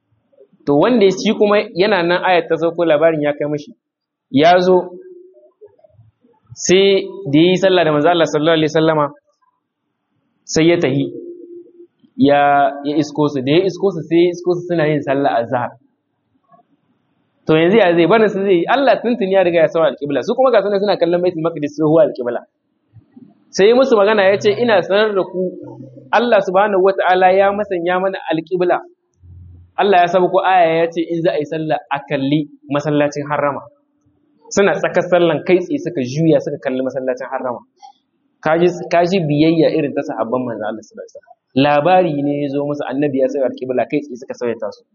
to wanda shi kuma yana nan ayat ta sauko labarin ya kai mashi ya zo sai da yi sallah da manzo Allah sallallahu alaihi wasallama sai ya tahi ya ya isko su da ya isko su sai ya isko su suna yin sallah azhar to yanzu ya zai barin su zai Allah tuntun ya riga ya sawa alqibla su kuma ga sunan suna kallon baitul maqdis su huwa alqibla sai musu magana ya ce ina sanar da ku Allah subhanahu wata'ala ya masanya mana alqibla Allah ya sabu ko aya ya ce in za a yi sallah a kalli masallacin harrama suna tsakar sallan kai tsaye suka juya suka kalli masallacin harrama kaji biyayya irin ta sahabban manzo Allah sallallahu alaihi wasallam labari ne ya zo musu annabi ya sai alqibla kai tsaye suka sauya su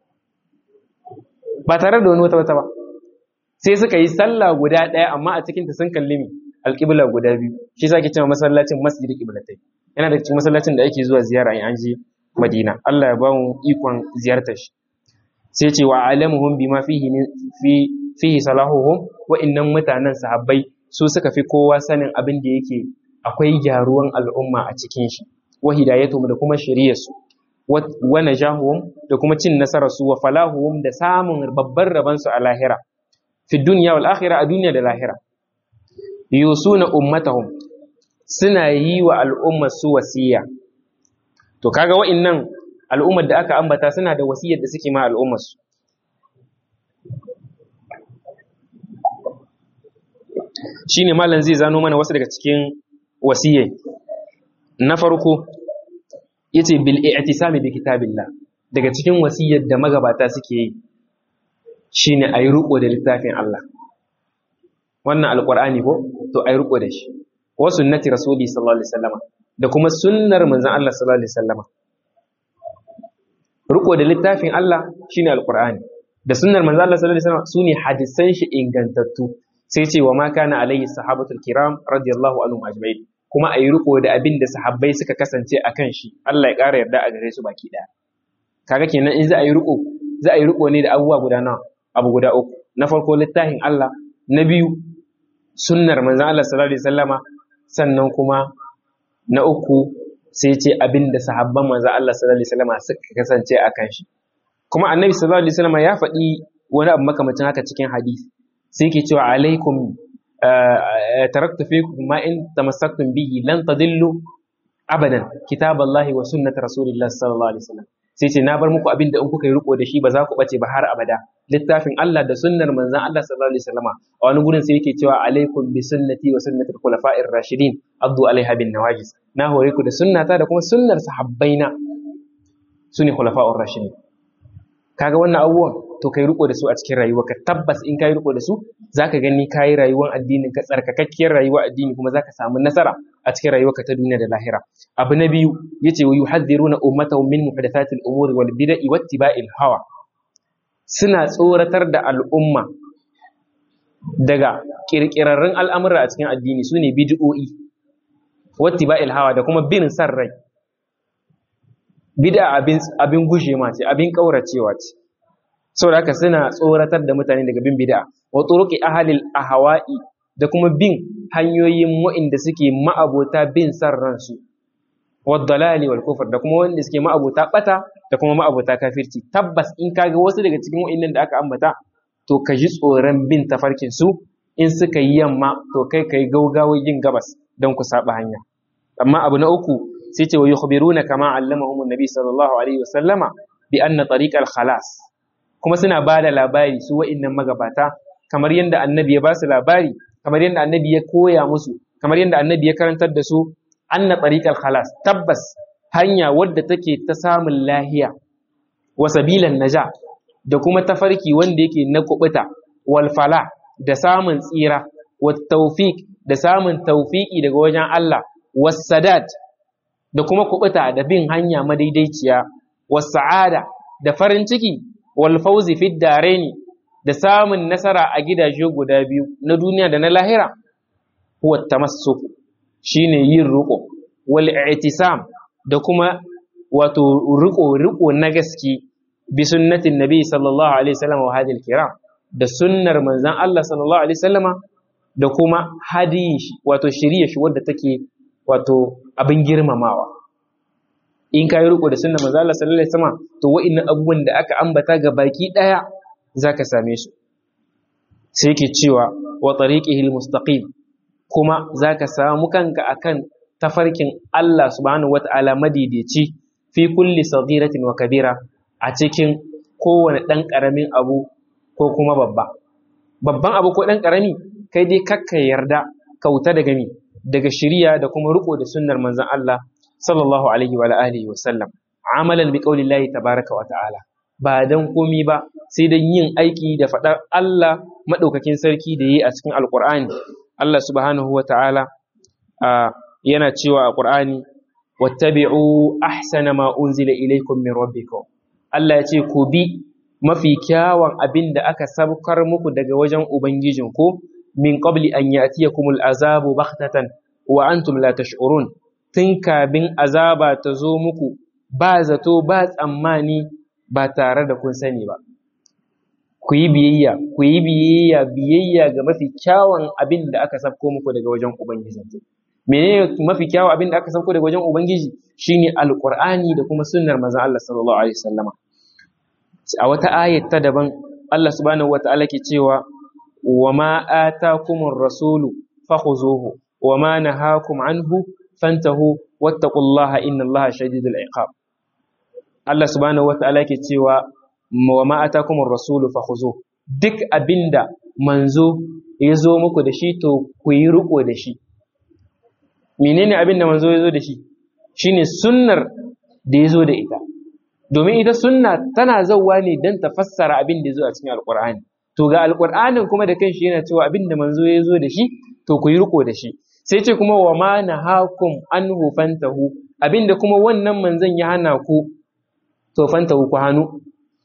ba tare da wani wata wata ba sai suka yi sallah guda ɗaya amma a cikin ta sun kalli mi alqibla guda biyu shi yasa ake cewa masallacin masjid qiblatai yana da cikin masallacin da ake zuwa ziyara in an je Madina Allah ya ba mu ikon ziyartar shi sai ce wa alamuhum bima fihi fi fihi salahuhum wa innan mutanen sahabbai su suka fi kowa sanin abin da yake akwai gyaruwan al'umma a cikin shi wa hidayatuhum da kuma shiriyarsu wa najahuhum da kuma cin nasarar su wa falahuhum da samun babban rabon su a lahira fi dunya wal akhirah a duniya da lahira yusuna ummatahum suna yi wa al'ummar su wasiya to kaga wa'annan al'ummar da aka ambata suna da wasiyar da suke ma al'ummar su shine malam zai zano mana wasu daga cikin wasiyai na farko yace bil i'tisami bi kitabillah daga cikin wasiyar da magabata suke yi shine ayi riko da littafin Allah wannan alqur'ani ko to ayi riko da shi wa sunnati rasuli sallallahu alaihi wasallam da kuma sunnar manzon Allah sallallahu alaihi wasallam riko da littafin Allah shine alqur'ani da sunnar manzon Allah sallallahu alaihi wasallam sune hadisan shi ingantattu sai ce wa ma kana alayhi sahabatul kiram radiyallahu anhum ajma'in kuma ayi riko da abin da sahabbai suka kasance akan shi Allah ya ƙara yarda a gare su baki daya kaga kenan in za a yi riko za a yi riko ne da abubuwa guda nawa abu guda uku na farko littafin Allah na biyu sunnar manzon Allah sallallahu alaihi wasallama sannan kuma na uku sai ce abin da sahabban manzon Allah sallallahu alaihi wasallama suka kasance akan shi kuma annabi sallallahu alaihi wasallama ya faɗi wani abu makamacin haka cikin hadisi sai ke cewa alaikum taraktu fikum ma in tamassaktum bihi lan tadillu abadan kitaballahi wa sunnat rasulillah sallallahu alaihi wasallam sai ce na bar muku abin da in kuka yi riko da shi ba za ku bace ba har abada littafin Allah da sunnar manzon Allah sallallahu alaihi wasallama a wani gurin sai yake cewa alaikum bi sunnati wa sunnati al-khulafa'ir rashidin addu alaiha bin nawajis na hore ku da sunnata da kuma sunnar sahabbaina sune khulafa'ur rashidin kaga wannan abubuwan to kai riko da su a cikin rayuwarka tabbas in kai riko da su zaka gani kai rayuwar addinin ka tsarkakakkiyar rayuwar addini kuma zaka samu nasara a cikin rayuwarka ta duniya da lahira abu na biyu yace wa yuhadhiruna ummatahum min muhdathatil umuri wal bid'i wattiba'il hawa suna tsoratar da al'umma daga kirkirarrun al'amura a cikin addini sune bid'o'i wattiba'il hawa da kuma bin san rai bid'a abin abin gushe ma ce abin kauracewa ce saboda haka suna tsoratar da mutane daga bin bid'a wa turuqi ahlil ahwa'i da kuma bin hanyoyin wa'inda suke ma'abota bin san ransu wa dalali wal kufr da kuma wanda suke ma'abota bata da kuma ma'abota kafirci tabbas in kaga wasu daga cikin wa'innan da aka ambata to ka ji tsoron bin tafarkin su in suka yi yamma to kai kai gaugawa yin gabas don ku saba hanya amma abu na uku sai ce wa yukhbiruna kama allamahum annabi sallallahu alaihi wasallama bi anna tariqal khalas kuma suna ba da labari su wa'innan magabata kamar yadda annabi ya ba su labari kamar yadda annabi ya koya musu kamar yadda annabi ya karantar da su anna tariqal khalas tabbas hanya wadda take ta samun lahiya wa sabilan naja da kuma tafarki wanda yake na kubuta wal fala da samun tsira wa tawfiq da samun tawfiki daga wajen Allah was sadat da kuma kubuta da bin hanya madaidaiciya was sa'ada da farin ciki wal fawzi fid daraini da samun nasara a gidaje guda biyu na duniya da na lahira huwa tamassuk shine yin riko wal i'tisam da kuma wato riko riko na gaske bi sunnatin nabi sallallahu alaihi wasallam wa hadil kiram da sunnar manzon Allah sallallahu alaihi wasallama da kuma hadiyin shi wato shirye shi wadda take wato abin girmamawa in ka yi riko da sunnar manzon Allah sallallahu alaihi wasallama to wa'annan abubuwan da aka ambata ga baki daya zaka same su sai yake cewa wa tariqihi almustaqim kuma zaka samu kanka akan tafarkin Allah subhanahu wata'ala madaidaici fi kulli saghiratin wa kabira a cikin kowane ɗan ƙaramin abu ko kuma babba babban abu ko ɗan ƙarami kai dai kakka yarda kauta daga mi daga shiriya da kuma riko da sunnar manzon Allah sallallahu alaihi wa alihi wa sallam amalan bi qaulillahi tabaraka wa ta'ala ba dan komi ba sai dan yin aiki da faɗar Allah madaukakin sarki da yi a cikin alqur'ani Allah subhanahu wa ta'ala yana cewa a qur'ani wattabi'u ahsana ma unzila ilaykum min rabbikum Allah ya ce ku bi mafi kyawun abin da aka sabkar muku daga wajen ubangijinku min qabli an ya'tiyakumul azabu baghtatan wa antum la tash'urun tun kabin azaba ta zo muku ba zato ba tsammani ba tare da kun sani ba ku yi biyayya ku yi biyayya biyayya ga mafi kyawun abin da aka sabko muku daga wajen ubangijinku menene mafi kyawun abin da aka sabko daga wajen ubangiji shine alqur'ani da kuma sunnar manzon Allah sallallahu alaihi wasallama a wata ayat ta daban Allah subhanahu wata'ala ke cewa wa ma atakumur rasulu fakhuzuhu wa ma nahakum anhu fantahu wattaqullaha innallaha shadidul iqab Allah subhanahu wata'ala ke cewa wa ma atakumur rasulu fakhuzuhu duk abinda manzo ya zo muku da shi to ku yi riko da shi menene abinda manzo ya zo da shi shine sunnar da ya zo da ita domin ita sunna tana zauwa ne don ta fassara abin da ya zo a cikin alkur'ani to ga alkur'anin kuma da kanshi yana cewa abin da manzo ya zo da shi to ku yi riko da shi sai ce kuma wa ma nahakum anhu fantahu abin da kuma wannan manzon ya hana ku to fantahu ku hannu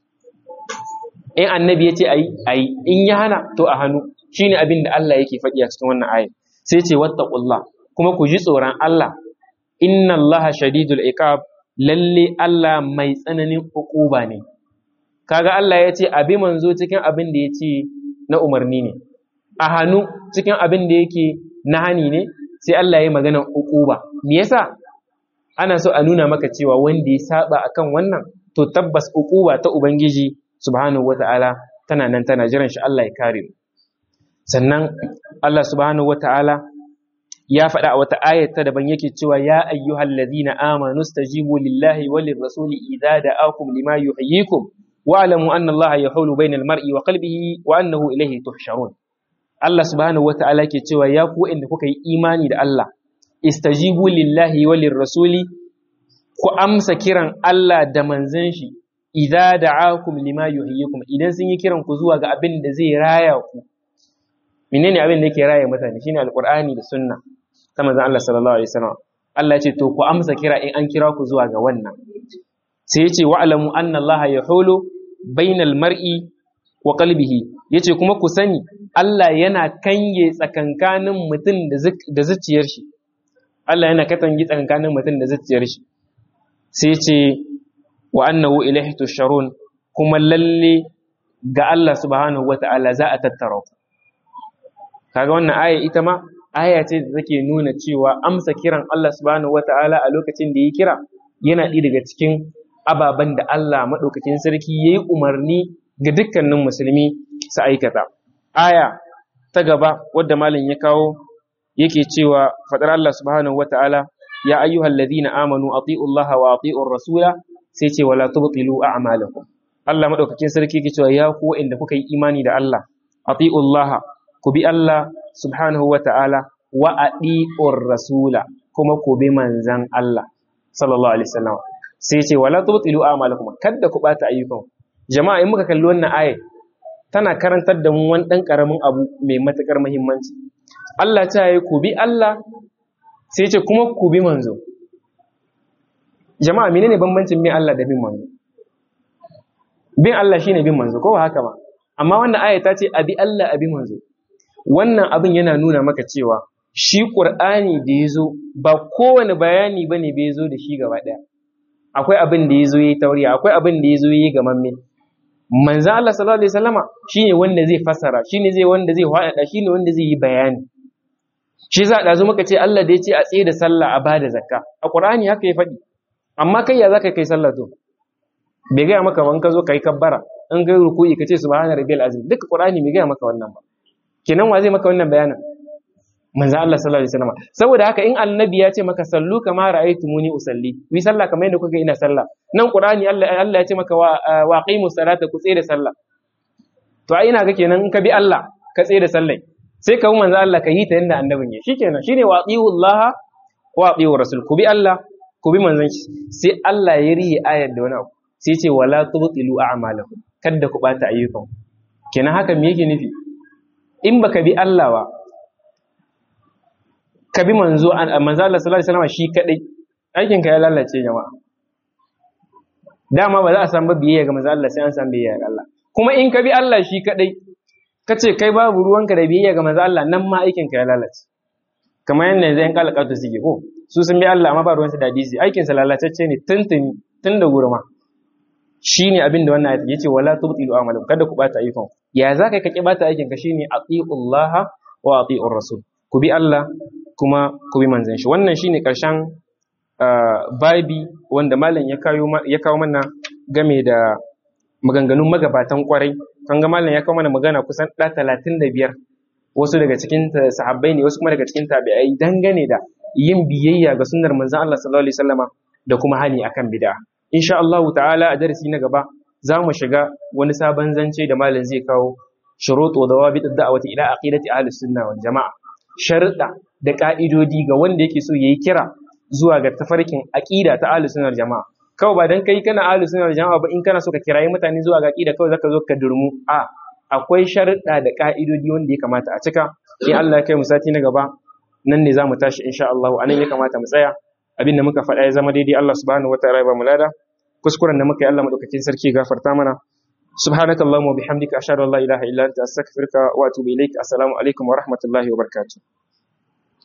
in annabi ya ce ayi ayi in ya hana to a hannu shine abin da Allah yake faɗi a cikin wannan aya sai ce wattaqullah kuma ku ji tsoron Allah inna Allah shadidul iqab lalle Allah mai tsananin hukuba ne kaga Allah ya ce abi manzo cikin abin da ya ce na umarni ne a hannu cikin abin da yake na hani ne sai Allah ya magana hukuba me yasa ana so a nuna maka cewa wanda ya saba akan wannan to tabbas hukuba ta ubangiji subhanahu wata'ala tana nan tana jiran shi Allah ya kare mu sannan Allah subhanahu wata'ala ya faɗa a wata ayat ta daban yake cewa ya ayyuhal ladina amanu stajibu lillahi walir rasuli idza da'akum lima yuhyikum wa'lamu anna allaha yahulu bainal mar'i wa qalbihi wa annahu ilayhi tuhsharun Allah subhanahu wata'ala ke cewa ya ku inda kuka yi imani da Allah istajibu lillahi walir rasuli ku amsa kiran Allah da manzon shi idza da'akum lima yuhyikum idan sun yi kiran ku zuwa ga abin da zai raya ku menene abin da yake raya mutane shine alqur'ani da sunna ta manzon Allah sallallahu alaihi wasallam Allah ya ce to ku amsa kira in an kira ku zuwa ga wannan sai ya ce wa'lamu anna Allah yahulu bainal mar'i wa qalbihi yace kuma ku sani Allah yana kange tsakankanin mutum da zuciyar shi Allah yana katange tsakankanin mutum da zuciyar shi sai ce wa annahu ilaihi tusharun kuma lalle ga Allah subhanahu wata'ala za a tattara ku kaga wannan aya ita ma aya ce da take nuna cewa amsa kiran Allah subhanahu wata'ala a lokacin da ya kira yana ɗaya daga cikin ababen da Allah maɗaukakin sarki ya yi umarni ga dukkanin musulmi su aikata. Aya ta gaba wadda malam ya kawo yake cewa faɗar Allah subhanahu wa ta'ala ya ayyuhal ladina amanu ati'u Allah wa ati'ur rasula sai ce wala tubtilu a'malakum. Allah maɗaukakin sarki yake cewa ya ku inda kuka yi imani da Allah ati'u Allah ku bi Allah subhanahu wa ta'ala wa ati'ur rasula kuma ku bi manzan Allah sallallahu alaihi wasallam sai ce wala tubtilu a'malakum kada ku bata ayyukan jama'a in muka kalli wannan aya tana karantar da mu wani dan karamin abu mai matakar muhimmanci Allah ta yi ku bi Allah sai ce kuma ku bi manzo jama'a menene bambancin bin Allah da bin manzo bin Allah shine bin manzo ko haka ba amma wannan aya ta ce abi Allah abi manzo wannan abin yana nuna maka cewa shi Qur'ani da yazo ba kowane bayani bane bai zo da shi gaba daya akwai abin da ya zo yi tauriya akwai abin da ya zo yi gamamme manzan Allah sallallahu alaihi wasallama shine wanda zai fassara shine zai wanda zai faɗaɗa shine wanda zai yi bayani shi za a muka ce Allah da ya ce a tsaye da sallah a bada zakka a Qur'ani haka ya faɗi amma kai ya zaka kai sallah to bai gaya maka ban ka zo kai kabbara in kai ruku'i ka ce subhana rabbiyal azim duka Qur'ani bai gaya maka wannan ba kenan wa zai maka wannan bayanin manzo Allah sallallahu alaihi wasallam saboda haka in annabi ya ce maka sallu kama ra'aytumuni usalli wi sallah kamar yadda kuka ina sallah nan qur'ani Allah Allah ya ce maka wa waqimus salata ku tsaye da sallah to ai ina ga kenan in ka bi Allah ka tsaye da sallah sai ka manzo Allah ka yi ta yadda annabin ya shikenan shine waqiullaha wa aqiur rasul ku bi Allah ku bi manzon shi sai Allah ya riye ayar da wani abu sai ce wala tubtilu a'malakum kada ku bata ayyukan kenan haka me yake nufi in baka bi Allah ba ka bi manzo manzo Allah sallallahu alaihi wasallam shi kadai aikin ka ya lalace jama'a dama ba za a san ba biyayya ga manzo Allah sai an san biyayya ga Allah kuma in ka bi Allah shi kadai kace kai babu ruwanka da biyayya ga manzo Allah nan ma aikin ka ya lalace kamar yadda yanzu yan kalakatu suke ko su sun bi Allah amma ba ruwansu da hadisi aikin sa lalatacce ne tuntuni tun da gurma shine abin da wannan ayat yace wala tubtilu amalan kada ku bata ayyukan ya za ka ki bata aikin ka shine atiullaha wa atiur rasul ku bi Allah kuma ku bi manzon shi wannan shine karshen babi wanda malam ya kawo ya kawo mana game da maganganun magabatan kwarai kan ga malam ya kawo mana magana kusan da 35 wasu daga cikin sahabbai ne wasu kuma daga cikin tabi'ai dangane da yin biyayya ga sunnar manzon Allah sallallahu alaihi wasallama da kuma hani akan bid'a insha Allah ta'ala a darasi na gaba za mu shiga wani sabon zance da malam zai kawo shurutu da dawabit da'wati ila aqidati ahli sunna wal jama'a sharuɗa da ka'idodi ga wanda yake so yayi kira zuwa ga tafarkin aqida ta ahli sunna jama'a kawai ba dan kai kana ahli sunna jama'a ba in kana so ka kirayi mutane zuwa ga aqida kawai zaka zo ka durmu a akwai sharuɗa da ka'idodi wanda ya kamata a cika in Allah ya kai mu sati na gaba nan ne za mu tashi insha Allah anan ya kamata mu tsaya abin da muka faɗa ya zama daidai Allah subhanahu wataala ya ba mu lada kuskuren da muka yi Allah madaukakin sarki gafarta mana subhanaka allahumma bihamdika ashhadu an la ilaha illa anta astaghfiruka wa atubu ilaik assalamu alaikum wa rahmatullahi wa barakatuh